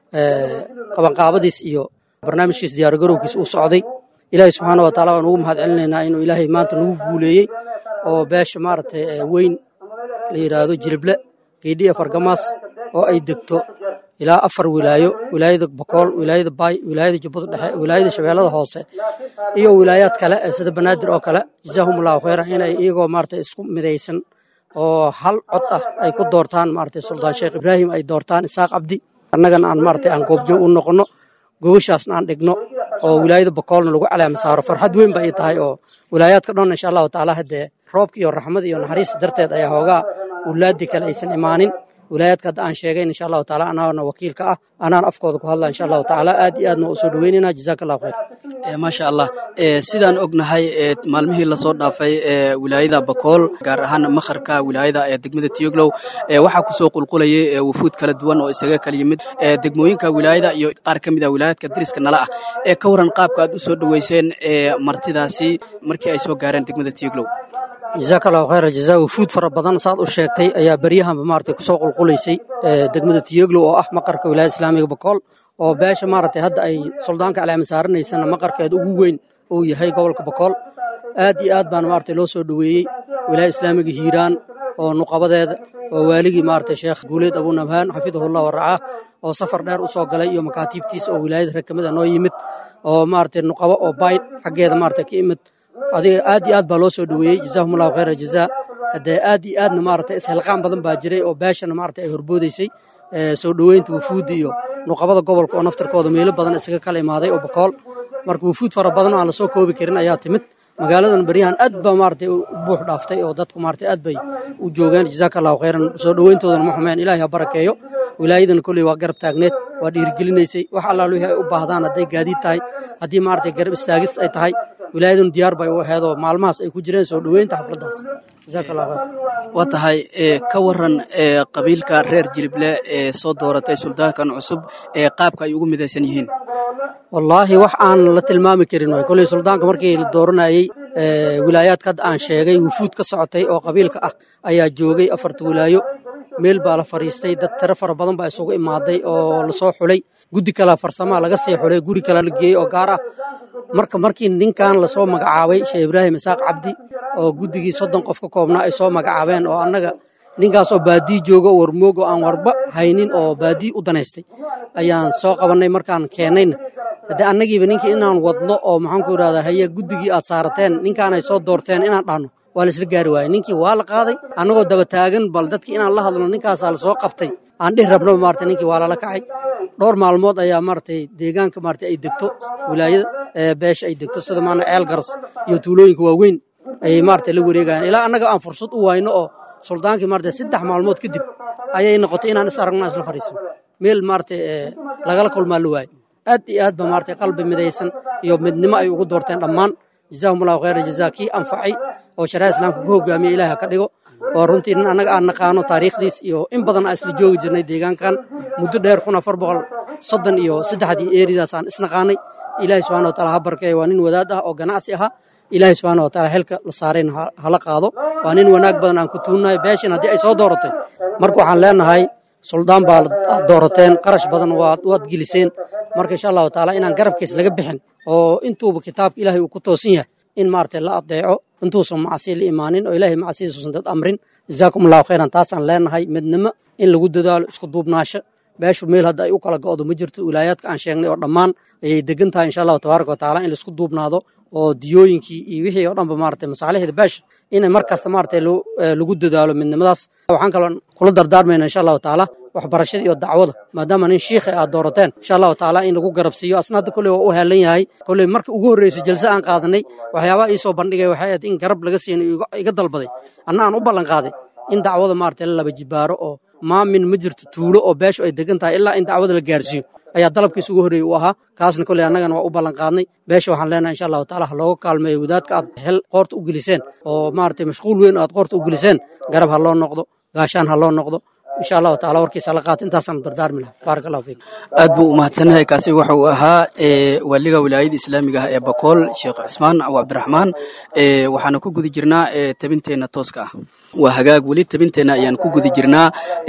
qabanqaabadiis iyo barnaamijkiis diyaargarowkiis uu socday ilaahay subxaana wa taala waan ugu mahad celinaynaa inuu ilaahay maanta nagu guuleeyey oo beesha maaragtay weyn la yidhaahdo jilible geydhiya fargamaas oo ay degto ilaa afar wilaayo wilaayada bokool wilaayada baay wilaayada jubbada dhexe wilaayada shabeellada hoose iyo wilaayaad kale sida banaadir oo kale jazaahumullahu khayran inay iyagoo maaragtay isku midaysan oo hal cod ah ay ku doortaan maaragtay suldaan sheekh ibraahim ay doortaan isaaq cabdi annagana aan maaragtay aan goobjoog u noqonno gobashaasna aan dhigno oo wilaayada bokoolna lagu calaama saaro farxad weyn ba ay tahay oo wilaayaadka dhan insha allahu tacaala haddee roobka iyo raxmada iyo naxariista darteed ayaa hoogaa ulaadii kale aysan imaanin wilaayaadka hadda aan sheegayn insha allahu taala anaana wakiilka ah anaan afkooda ku hadla insha allahu tacaala aad iyo aadna u soo dhaweynayna jazaaka allahu khayr maasha allah sidaan ognahay maalmihii lasoo dhaafay wilaayada bakool gaar ahaan makharka wilaayada ee degmada tiyoglow waxaa kusoo qulqulayay wufuud kala duwan oo isaga kala yimid degmooyinka wilaayada iyo qaar ka mid ah wilaayaadka dariska nala ah ee ka waran qaabka aad u soo dhoweyseen martidaasi markii ay soo gaareen degmada tiyoglow jazaaka allahu khayra jazaa wufuud fara badan saad u sheegtay ayaa beryahanba maaragtay kusoo qulqulaysay degmada tiyoglow oo ah maqarka wilaayada islaamiga bakool oo beesha maaragtay hadda ay suldaanka caleema saaranaysana maqarkeeda ugu weyn uu yahay gobolka bakool aad iyo aad baana maaragtay loo soo dhoweeyey wilaayada islaamiga hiiraan oo nuqabadeeda oo waaligii maaragtay sheekh guuleed abunabhaan xafidahullah waracaa oo safar dheer u soo galay iyo makaatiibtiisa oo wilaayada rag ka mid a noo yimid oo maaragtay nuqabo oo bayd xaggeeda maaragtay ka imid adiga aad iyo aad baa loo soo dhoweeyey jazaahum allahu khayra jazaa haddee aad iyo aadna maaragtay isxilqaan badan baa jiray oo beeshana maaragtay ay horboodaysay soo dhoweynta wufuudda iyo nuqabada gobolka oo naftarkooda meelo badan isaga kala imaaday oo bakool marka wufuud fara badan oo aan lasoo koobi karin ayaa timid magaaladan beryahan aad baa maaragtay u buux dhaaftay oo dadku maaragtay aad bay u joogeen jazaaka allahu khayran soo dhoweyntoodana ma xumeen ilaahay ha barakeeyo wilaayadana kolley waa garab taagneed waa dhiirigelinaysay wax allaal wixii ay u baahdaan hadday gaadiid tahay haddii maaragtay garab istaagis ay tahay wilaayaduna diyaar bay u aheedoo maalmahaas ay ku jireen soo dhoweynta xafladdaas jazaaka allahu khayr waa tahay ka waran qabiilka reer jilible ee soo dooratay suldaankan cusub ee qaabka ay ugu midaysan yihiin wallaahi wax aan la tilmaami karin waay kolley suldaanka markii la dooranayey wilaayaadka hadda aan sheegay wufuud ka socotay oo qabiilka ah ayaa joogay afarta wilaayo meel baa la fadhiistay dad tiro fara badan baa isugu imaaday oo lasoo xulay guddi kalea farsamaa laga sii xulay guri kale la geeyey oo gaar ah marka markii ninkan lasoo magacaabay sheekh ibraahim isaaq cabdi oo guddigii soddon qof ka koobnaa ay soo magacaabeen oo annaga ninkaas oo baadii jooga warmoog oo aan warba haynin oo baadii u danaystay ayaan soo qabannay markaan keennayna haddee annagiiba ninkii inaan wadno oo maxaanku idhahdaa haye guddigii aad saarateen ninkaanay soo doorteen inaan dhahno waa la isla gaari waayey ninkii waa la qaaday annagoo daba taagan bal dadkii inaan la hadlo ninkaasaa lasoo qabtay aan dhihi rabnaba maarata ninkii waa lala kacay dhowr maalmood ayaa maaragtay deegaanka maarata ay degto wilaayada beesha ay degto sida maana ceel garas iyo tuulooyinka waaweyn ayay maarata la wareegayaan ilaa annaga aan fursad u wayno oo suldaankii maarata saddex maalmood kadib ayay noqotay inaan is aragno isla fadhiisano meel maarata lagala kulmaa la waaye aad iyo aad ba maarata qalbi midaysan iyo midnimo ay ugu doorteen dhammaan jazaahum allahu khayra jazaa kii anfacay oo shariica islaamka ku hogaamiya ilaah ka dhigo oo runtii nin annaga aan naqaano taariikhdiis iyo in badan aan isla joogi jirnay deegaankan muddo dheer kun afar boqol soddon iyo saddexdii eeridaas aan isnaqaanay ilaahay subxana wa taala ha barkeeya waa nin wadaad ah oo ganacsi ahaa ilaahay subxaana wa taala xilka la saarayna hala qaado waa nin wanaag badan aan ku tuunnahay beeshin haddii ay soo dooratay marka waxaan leenahay suldaan baa aad doorateen qarash badan waad geliseen marka insha allahu taala inaan garabkiis laga bixin oo intuuba kitaabka ilaahay uu ku toosan yahay in maaragtay la adeeco intuusan macasiya la imaanin oo ilaahay macasiyadiisuusan dad amrin jazaakum allahu khayran taasaan leenahay midnimo in lagu dadaalo isku duubnaasho beeshu meel hadda ay u kala go'do ma jirto wilaayaadka aan sheegnay oo dhammaan ayay degan tahay insha allahu tabaaraka watacaala in laisku duubnaado oo diyooyinkii iyo wixii oo dhanba maaragtay masaalixda beesha inay mar kasta maaragtay lagu dadaalo midnimadaas waxaan kaloo kula dardaarmayna insha allahu tacaala waxbarashada iyo dacwada maadaama nin shiikha aad doorateen insha allahu tacaala in lagu garabsiiyo asna hadda kolley waa u heelan yahay kolley marka ugu horreysay jalse aan qaadanay waxyaabaha iisoo bandhigay waxay ahayd in garab laga siino iga dalbaday anna aan u ballan qaaday in dacwada maaragtay la laba jibaaro oo maamin ma jirto tuulo oo beeshu ay degan tahay ilaa in dacwada la gaarsiiyo ayaa dalabkiisa ugu horreeyey u ahaa kaasna kolley annagana waa u ballan qaadnay beesha waxaan leenahay insha allahu taala ha looga kaalmeeyo wadaadka aad hel qoorta u geliseen oo maaragtay mashquul weyn aad qoorta u geliseen garab ha loo noqdo gaashaan ha loo noqdo insha allahu taala warkiisa la qaata intaasaan dardaarmi laha baarak allahu fiikum aad buu u mahadsanyahay kaasi waxa uu ahaa waaliga wilaayada islaamiga ah ee bakool sheekh cismaan abu cabdiraxmaan waxaana ku guda jirnaa tabinteenna tooska ah waa hagaag weli tabinteenna ayaan ku guda jirnaa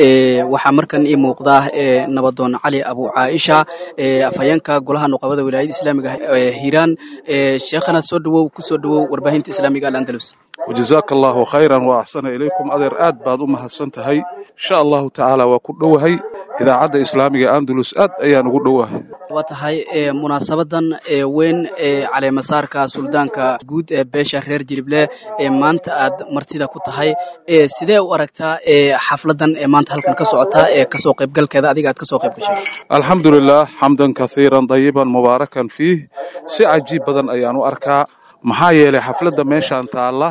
waxaa markan ii muuqdaa nabadoon cali abu caaisha afhayeenka golaha nuqabada wilaayada islaamiga ah ee hiiraan sheekhana soo dhawow ku soo dhawow warbaahinta islaamiga alandalus wajazaaka allaahu khayran wa axsana ilaykum adeer aad baad u mahadsan tahay insha allahu tacaala waa ku dhowahay idaacadda islaamiga andalus aad ayaan ugu dhowahay waa tahay munaasabadan weyn ee caleemasaarka suldaanka guud ee beesha reer jilible ee maanta aad martida ku tahay sidee u aragtaa xafladan ee maanta halkan ka socota ee kasoo qaybgalkeeda adiga aad kasoo qayb gashay alxamdu lilah xamdan kasiiran dayiban mubaarakan fiih si cajiib badan ayaan u arkaa maxaa yeelay xafladda meeshaan taalla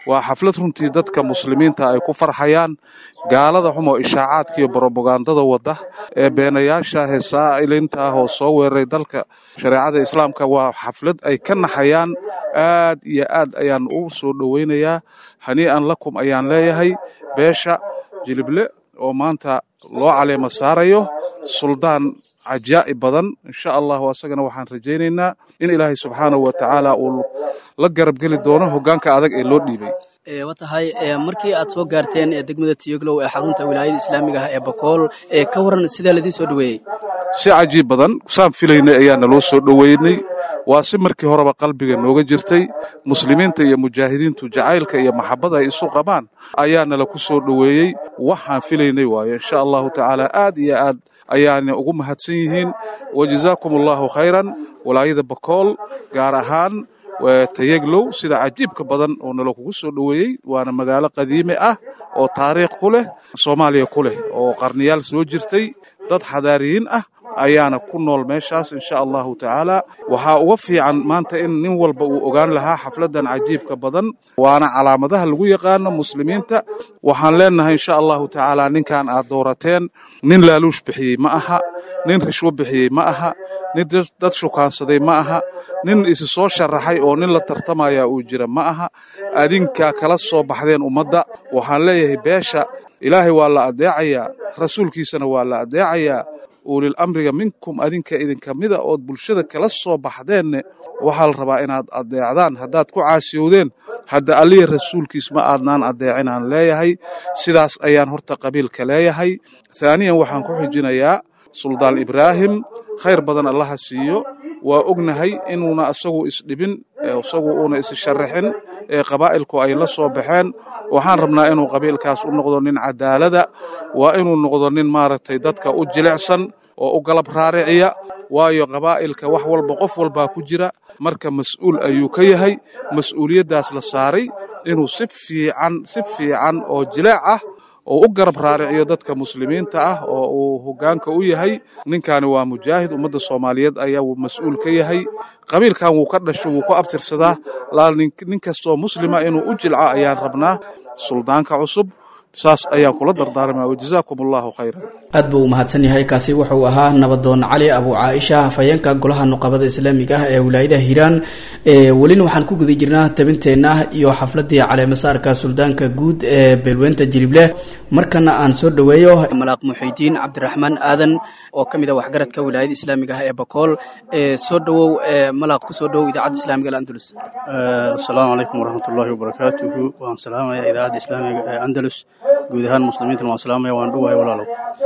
waa xaflad runtii dadka muslimiinta ay ku farxayaan gaalada xumoo ishaacaadka iyo brobagandada wadda ee beenayaasha heesaa'ilinta ah oo soo weeraray dalka shareecada islaamka waa xaflad ay ka naxayaan aad iyo aad ayaan u soo dhowaynayaa hanii'an lakum ayaan leeyahay beesha jilible oo maanta loo caleema saarayo suldaan cajaa'ib badan insha allahu asagana waxaan rajaynaynaa in ilaahay subxaanahu wa tacaala uu la garabgeli doono hoggaanka adag ee loo dhiibay wa tahay markii aad soo gaarteen degmada tiyoglow ee xarunta wilaayada islaamiga ah ee bakool ka waran sidaa ladiin soo dhoweeyey si cajiib badan saan filaynay ayaa naloo soo dhoweynay waa si markii horeba qalbiga nooga jirtay muslimiinta iyo mujaahidiintu jacaylka iyo maxabada ay isu qabaan ayaa nala ku soo dhoweeyey waxaan filaynay waayo insha allahu tacaala aad iyo aad ayaana ugu mahadsan yihiin wajazaakum allahu khayran walaayada bakool gaar ahaan tayeglow sida cajiibka badan oo nala kugu soo dhoweeyey waana magaalo qadiime ah oo taariikh ku leh soomaaliya ku leh oo qarniyaal soo jirtay dad xadaariyiin ah ayaana ku nool meeshaas insha allahu tacaala waxaa uga fiican maanta in nin walba uu ogaan lahaa xafladan cajiibka badan waana calaamadaha lagu yaqaano muslimiinta waxaan leenahay insha allahu tacaala ninkan aad doorateen nin laaluush bixiyey ma aha nin rishwo bixiyey ma aha nin dad shukaansaday ma aha nin isi soo sharaxay oo nin la tartamaya uu jira ma aha adinkaa kala soo baxdeen ummadda waxaan leeyahay beesha ilaahay waa la adeecayaa rasuulkiisana waa la adeecayaa ulil amriga minkum adinka idinka mida ood bulshada kala soo baxdeenne waxaa la rabaa inaad adeecdaan haddaad ku caasiyowdeen hadda alliya rasuulkiis ma aadnaan adeecinaan leeyahay sidaas ayaan horta qabiilka leeyahay haaniyan waxaan ku xijinayaa suldaan ibraahim khayr badan allaha siiyo waa ognahay inuuna isagu isdhibin isagu uuna issharraxin ee qabaa'ilku ay la soo baxeen waxaan rabnaa inuu qabiilkaas u noqdo nin cadaalada waa inuu noqdo nin maaragtay dadka u jilicsan oo u galab raariciya waayo qabaa'ilka wax walba qof walbaa ku jira marka mas'uul ayuu ka yahay mas'uuliyaddaas la saaray inuu si fiican si fiican oo jileec ah oo u garab raariciyo dadka muslimiinta ah oo uu hoggaanka u yahay ninkaani waa mujaahid ummadda soomaaliyeed ayaa uu mas'uul ka yahay qabiilkan wuu ka dhasho wuu ku abtirsadaa laal nin kastoo muslima inuu u jilco ayaan rabnaa suldaanka cusub saas ayaan kula dardaarmaa wajazaakum allahu khayran aad buu u mahadsan yahay kaasi wuxuu ahaa nabadoon cali abu caaisha hafayeenka golaha nuqabada islaamiga ah ee wilaayadaha hiiraan welina waxaan ku guda jirnaa tabinteenna iyo xafladii caleemasaarka suldaanka guud ee beelweynta jilible markana aan soo dhoweeyo malaaq muxiidiin cabdiraxmaan aadan oo ka mid ah waxgaradka wilaayada islaamiga ah ee bakool soo dhowow malaaq kusoo dhowow idaacadda islaamiga andalus asalaamu calaykum waraxmatullaahi wabarakaatuhu waan salaamaya idaacadda islaamiga ee andalus guud ahaan muslimiintana waan salaamaya waan dhuwahay walaalow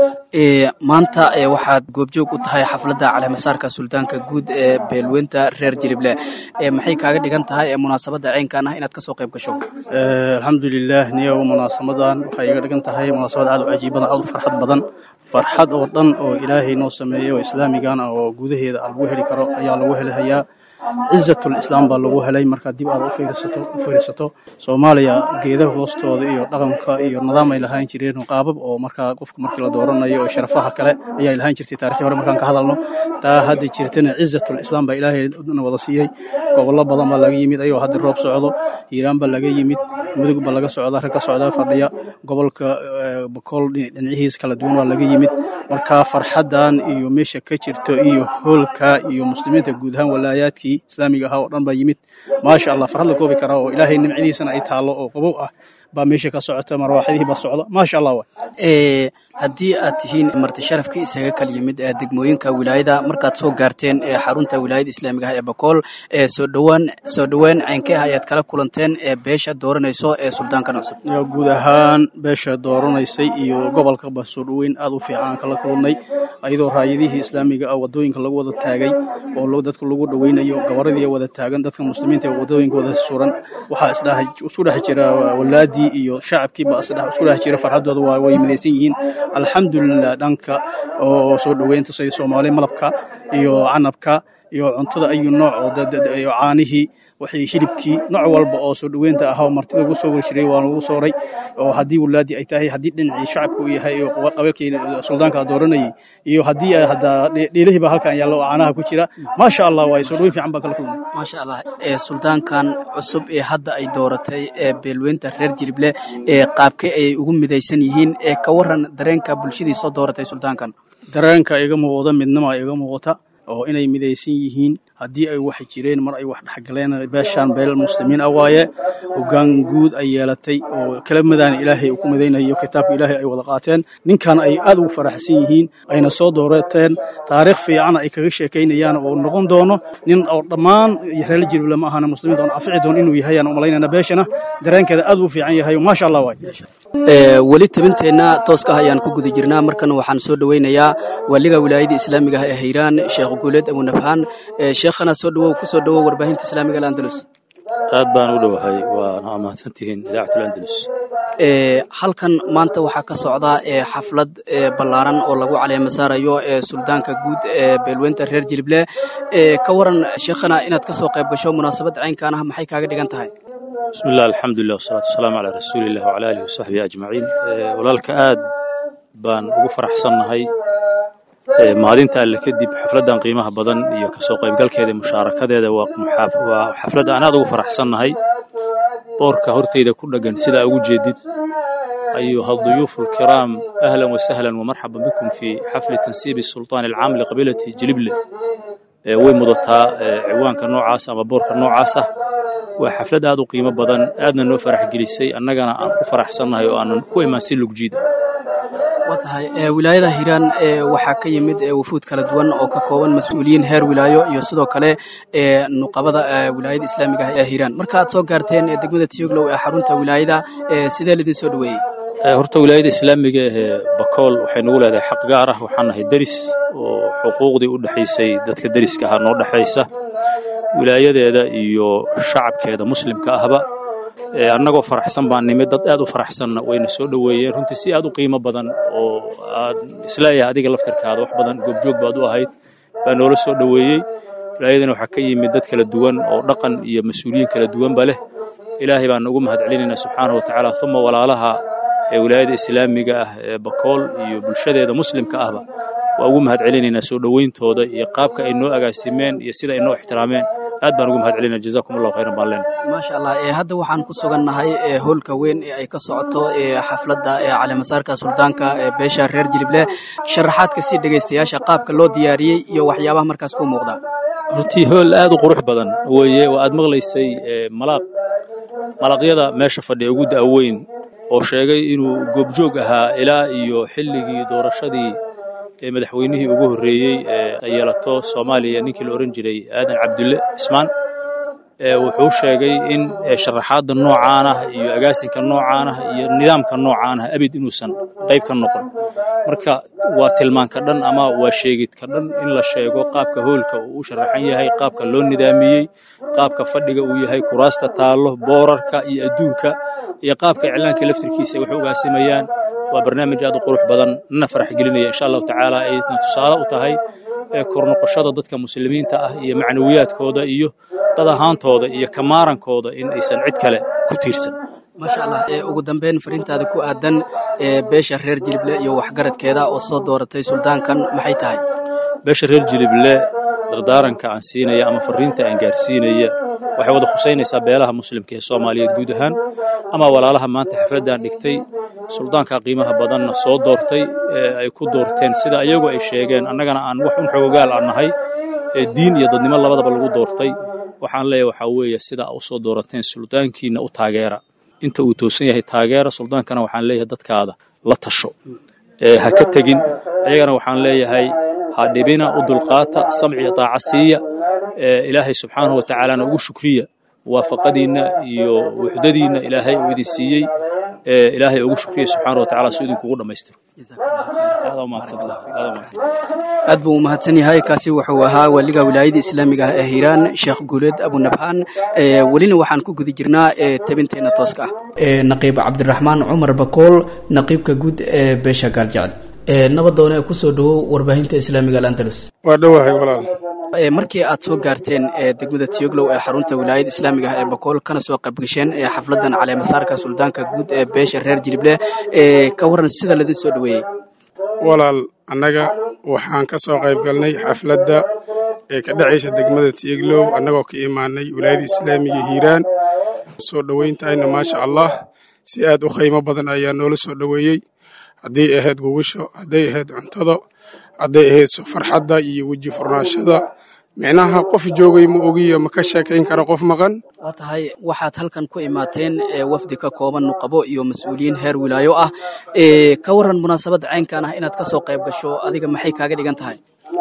maanta waxaad goobjoog u tahay xafladda caleemasaarka suldaanka guud ee beelweynta reer jilible maxay kaaga dhigan tahay munaasabadda ceynkan ah inaad kasoo qayb gasho alxamdulilah niyow munaasamadan waxay iga dhigan tahay munaasabad aad u cajiib badan aad u farxad badan farxad oo dhan oo ilaahay noo sameeyey oo islaamigan ah oo gudaheeda lagu heli karo ayaa lagu helahayaa cizatul islaam baa lagu helay markaa dib aad u fiirsato soomaaliya geedaha hoostooda iyo dhaqanka iyo nidaam ay lahaan jireen qaabab oo markaa qofka markii la dooranayo oo sharafaha kale ayaa lahaan jirtay taarikhii hore markaan ka hadalno taa hadda jirtana cizatul islaam baa ilaahay na wada siiyey gobollo badan baa laga yimid ayagoo hadda roob socdo hiiraan baa laga yimid mudug baa laga socda rag ka socda fadhiya gobolka bakool dhinacihiis kala duwan baa laga yimid markaa farxaddan iyo meesha ka jirto iyo hoolka iyo muslimiinta guud ahaan walaayaadkii islaamiga ahaa oo dhan baa yimid maasha allah farxad la koobi karaa oo ilaahay nimcadiisana ay taallo oo qabow ah baa meesha ka socota marwaaxadihii baa socda maasha allah wa haddii aad tihiin marti sharafka isaga kal yimid ee degmooyinka wilaayada markaad soo gaarteen ee xarunta wilaayada islaamiga ah ee bakool ee soo dhowaan soo dhoweyn ceynkee ah ayaad kala kulanteen ee beesha dooranayso ee suldaankan cusub guud ahaan beesha dooranaysay iyo gobolkaba soo dhoweyn aad u fiican kala kulannay ayadoo raayadihii islaamiga ah wadooyinka lagu wada taagay oo dadka lagu dhoweynayo gabaradii wada taagan dadka muslimiinta ee wadooyinka wada suran waxaa isku dhex jira walaadii iyo shacabkiiba isku dhex jira farxadooda waa way midaysan yihiin alxamdulilah dhanka oo soo dhoweynta sida soomaali malabka iyo canabka iyo cuntada ayu nooc oo iyo caanihii wixii hilibkii nooc walba oo soo dhoweynta ahaa oo martida lagu soo warshiray waa lagu sooray oo haddii walaadii ay tahay haddii dhinacii shacabka uu yahay iyo qabiilkii suldaanka dooranayay iyo haddii hadda dhiilihiiba halkan yaallo oo caanaha ku jira maasha allah waay soo dhoweyn fiican baa kala kulmay maasha allah ee suldaankan cusub ee hadda ay dooratay ee beelweynta reer jilible ee qaabkee ayay ugu midaysan yihiin ee ka waran dareenka bulshadii soo dooratay suldaankan dareenka iga muuqda midnima iga muuqata oo inay midaysan yihiin haddii ay wax jireen mar ay wax dhexgaleen beeshaan beel muslimiin ah waaye hoggaan guud ay yeelatay oo kala madaan ilaahay uu ku madaynayo kitaabka ilaahay ay wada qaateen ninkan ay aad ugu faraxsan yihiin ayna soo doorateen taariikh fiican ay kaga sheekaynayaan oo noqon doono nin oo dhammaan reer jilbile ma ahana muslimiinta oon anfici doono inuu yahay aan umalaynayna beeshana dareenkeeda aad u fiican yahay maasha allah waay weli tabinteenna tooska ah ayaan ku guda jirnaa markana waxaan soo dhoweynayaa waaliga wilaayada islaamiga ah ee hayraan sheekh guuleed abunabhaan sheekhana soo dhawow ku soo dhawow warbaahinta islaamiga alandalus aad baan u dhowahay waana mahadsantihiin idaacatul andalus halkan maanta waxaa ka socda xaflad ballaaran oo lagu caleema saarayo suldaanka guud ee beelweynta reer jilible ka waran sheekhana inaad ka soo qayb gasho munaasabad caynkan ah maxay kaaga dhigan tahay bismi illah alxamdulilah wasalaatu wasalaamu calaa rasuuliillah wacala aalihi wasaxbihi ajmaciin walaalka aad baan ugu faraxsannahay mahadinta alle kadib xafladdan qiimaha badan iyo kasoo qaybgalkeeda mushaarakadeeda waa xaflad aan aad ugu faraxsannahay boorka horteyda ku dheggan sidaa ugu jeedid ayuha duyuufu alkiraam ahlan wasahlan wamarxaban bikum fii xafli tansiibi sultaan alcaam liqabiilati jilible way mudataa ciwaanka noocaas ama boorka noocaas ah waa xaflad aad u qiimo badan aadna noo farax gelisay annagana aan ku faraxsannahay oo aanan ku imaan si lugjiida waa tahay wilaayada hiiraan waxaa ka yimid wufuud kala duwan oo ka kooban mas-uuliyiin heer wilaayo iyo sidoo kale nuqabada wilaayada islaamiga ah ee hiiraan marka aad soo gaarteen degmada tiyoglow ee xarunta wilaayada sidee lidin soo dhoweeyey horta wilaayada islaamiga ee bakool waxay nagu leedahay xaq gaar ah waxaan nahay deris oo xuquuqdii u dhexaysay dadka deriska ahaa noo dhexaysa wilaayadeeda iyo shacabkeeda muslimka ahba annagoo faraxsan baan nimid dad aad u faraxsanna wayna soo dhoweeyeen runtii si aad u qiimo badan oo aad isleeyahay adiga laftirkaada wax badan goobjoog baad u ahayd baa noola soo dhoweeyey wilaayadana waxaa ka yimid dad kala duwan oo dhaqan iyo mas-uuliyiin kala duwanba leh ilaahay baan ugu mahad celinaynaa subxaanahu watacaala uma walaalaha ee wilaayada islaamiga ah ee bakool iyo bulshadeeda muslimka ahba waa ugu mahad celinaynaa soo dhoweyntooda iyo qaabka ay noo agaasimeen iyo sida ay noo ixtiraameen aad baan ugu mahad celinaa jazakum allahu khayran baan leenahay maasha allah hadda waxaan ku sugannahay hoolka weyn ee ay ka socoto xafladda caleemasaarka suldaanka beesha reer jilible sharaxaadka si dhegaystayaasha qaabka loo diyaariyey iyo waxyaabaha markaas ku muuqda runtii hool aad u qurux badan weeye waa aad maqlaysay malaaq malaqyada meesha fadhiya ugu da'weyn oo sheegay inuu goobjoog ahaa ilaa iyo xilligii doorashadii ee madaxweynihii ugu horreeyey ee yeelato soomaaliya ninkii la odhan jiray aadan cabdulle cismaan wuxuu sheegay in sharaxaadda noocaan ah iyo agaasinka noocaan ah iyo nidaamka noocaan ah abid inuusan qayb ka noqon marka waa tilmaanka dhan ama waa sheegidka dhan in la sheego qaabka hoolka uu u sharaxan yahay qaabka loo nidaamiyey qaabka fadhiga uu yahay kuraasta taallo boorarka iyo adduunka iyo qaabka iclaanka laftirkiisa ay wax ugaasimayaan waa barnaamij aad u qurux badan nana farax gelinaya insha allahu tacaala ayna tusaale u tahay kornoqoshada dadka muslimiinta ah iyo macnawiyaadkooda iyo dad ahaantooda iyo kamaarankooda in aysan cid kale ku tiirsan maasha allah ugu dambeyn fariintaada ku aadan beesha reer jilible iyo waxgaradkeeda oo soo dooratay suldaankan maxay tahay beesha reer jilible dardaaranka aan siinaya ama fariinta aan gaarsiinaya waxay wada khusaynaysaa beelaha muslimka ee soomaaliyeed guud ahaan ama walaalaha maanta xafladdan dhigtay suldaanka qiimaha badanna soo doortay ee ay ku doorteen sida ayagu ay sheegeen annagana aan wax un xoogaal aan nahay ee diin iyo dadnimo labadaba lagu doortay waxaan leeyahay waxaa weeye sida u soo doorateen suldaankiina u taageera inta uu toosan yahay taageera suldaankana waxaan leeyahay dadkaada la tasho ha ka tegin ayagana waxaan leeyahay ha dhibina u dulqaata samci taaca siiya ilaahay subxaanahu wa tacaalana ugu shukriya muwaafaqadiinna iyo wuxdadiinna ilaahay uu idin siiyey ilaahay ugu shukriya subxaana wa tacala si idinkugu dhammaystiro aad buu u mahadsan yahay kaasi wuxuu ahaa waliga wilaayada islaamiga ah ee hiiraan sheekh guuleed abunabhaan welina waxaan ku guda jirnaa tabinteenna tooska ah naqiib cabdiraxmaan cumar bakool naqiibka guud ee beesha gaaljecel nabadoone kusoo dhawow warbaahinta islaamiga alandalus waa dhowahay walaal markii aad soo gaarteen degmada tiyoglow ee xarunta wilaayada islaamiga ah ee bakool kana soo qaybgasheen xafladan caleemasaarka suldaanka guud ee beesha reer jilible ka waran sida laidin soo dhoweeyey walaal annaga waxaan ka soo qayb galnay xafladda ee ka dhacaysa degmada tiyeglow annagoo ka imaanay wilaayada islaamiga hiiraan soo dhowayntayna maasha allah si aad u qiimo badan ayaa noola soo dhoweeyey hadday ahayd gugusho hadday ahayd cuntada hadday ahayd farxadda iyo weji furnaashada micnaha qof joogay ma ogiyo ma ka sheekayn kara qof maqan waa tahay waxaad halkan ku imaateen wafdi ka kooban nuqabo iyo mas-uuliyiin heer wilaayo ah ka waran munaasabadda caynkan ah inaad ka soo qayb gasho adiga maxay kaaga dhigan tahay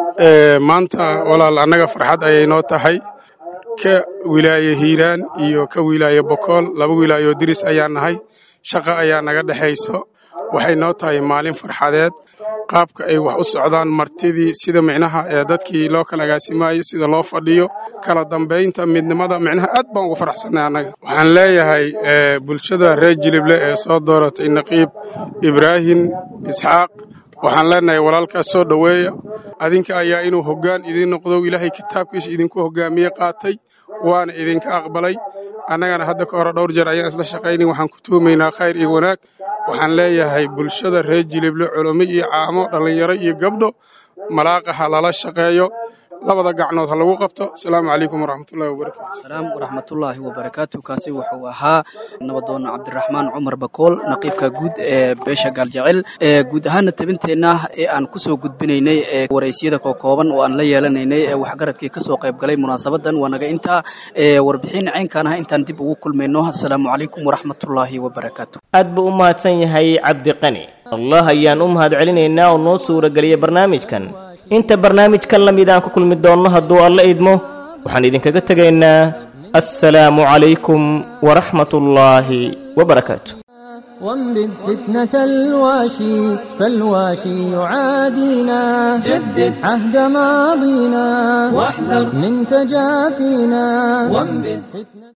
maanta walaal annaga farxad ayay noo tahay ka wilaaye hiiraan iyo ka wilaaye bokool laba wilaayo diris ayaa nahay shaqa ayaa naga dhexayso waxay noo tahay maalin farxadeed qaabka ay wax u socdaan martidii sida micnaha ee dadkii loo kala agaasimayo sida loo fadhiyo kala dambaynta midnimada micnaha aad baan ugu faraxsanay annaga waxaan leeyahay bulshada reer jilible ee soo dooratay naqiib ibraahim isxaaq waxaan leenahay walaalkaas soo dhoweeya adinka ayaa inuu hoggaan idiin noqdo ilaahay kitaabkiisa idinku hoggaamiye qaatay waana idinka aqbalay annagana hadda ka hore dhowr jeer ayaan isla shaqaynin waxaan ku tuumaynaa khayr iyo wanaag waxaan leeyahay bulshada reer jilible culummo iyo caamo dhallinyaro iyo gabdho malaaqa ha lala shaqeeyo labada gacnood ha lagu qabto asalaamu calaykum waraxmatullahi wabarakaatu salaam waraxmatullaahi wabarakaatu kaasi wuxuu ahaa nabadoon cabdiraxmaan cumar bakool naqiibka guud ee beesha gaaljecel guud ahaana tabinteenna ee aan kusoo gudbinaynay ee waraysyada kookooban oo aan la yeelanaynay ee waxgaradkii kasoo qayb galay munaasabadan waa naga intaa warbixin caynkaan ah intaan dib ugu kulmayno asalaamu calaykum waraxmatullaahi wabarakaatu aad buu u mahadsan yahay cabdiqani allah ayaan u mahad celinaynaa oo noo suurageliyay barnaamijkan inta barnaamijkan la mid aan ku kulmi doonno hadduu alla idmo waxaan idinkaga tegaynaa assalaamu calaykum waraxmatullaahi wabarakaatu وانبذ فتنة الواشي فالواشي يعادينا جدد عهد ماضينا واحذر من تجافينا وانبذ فتنة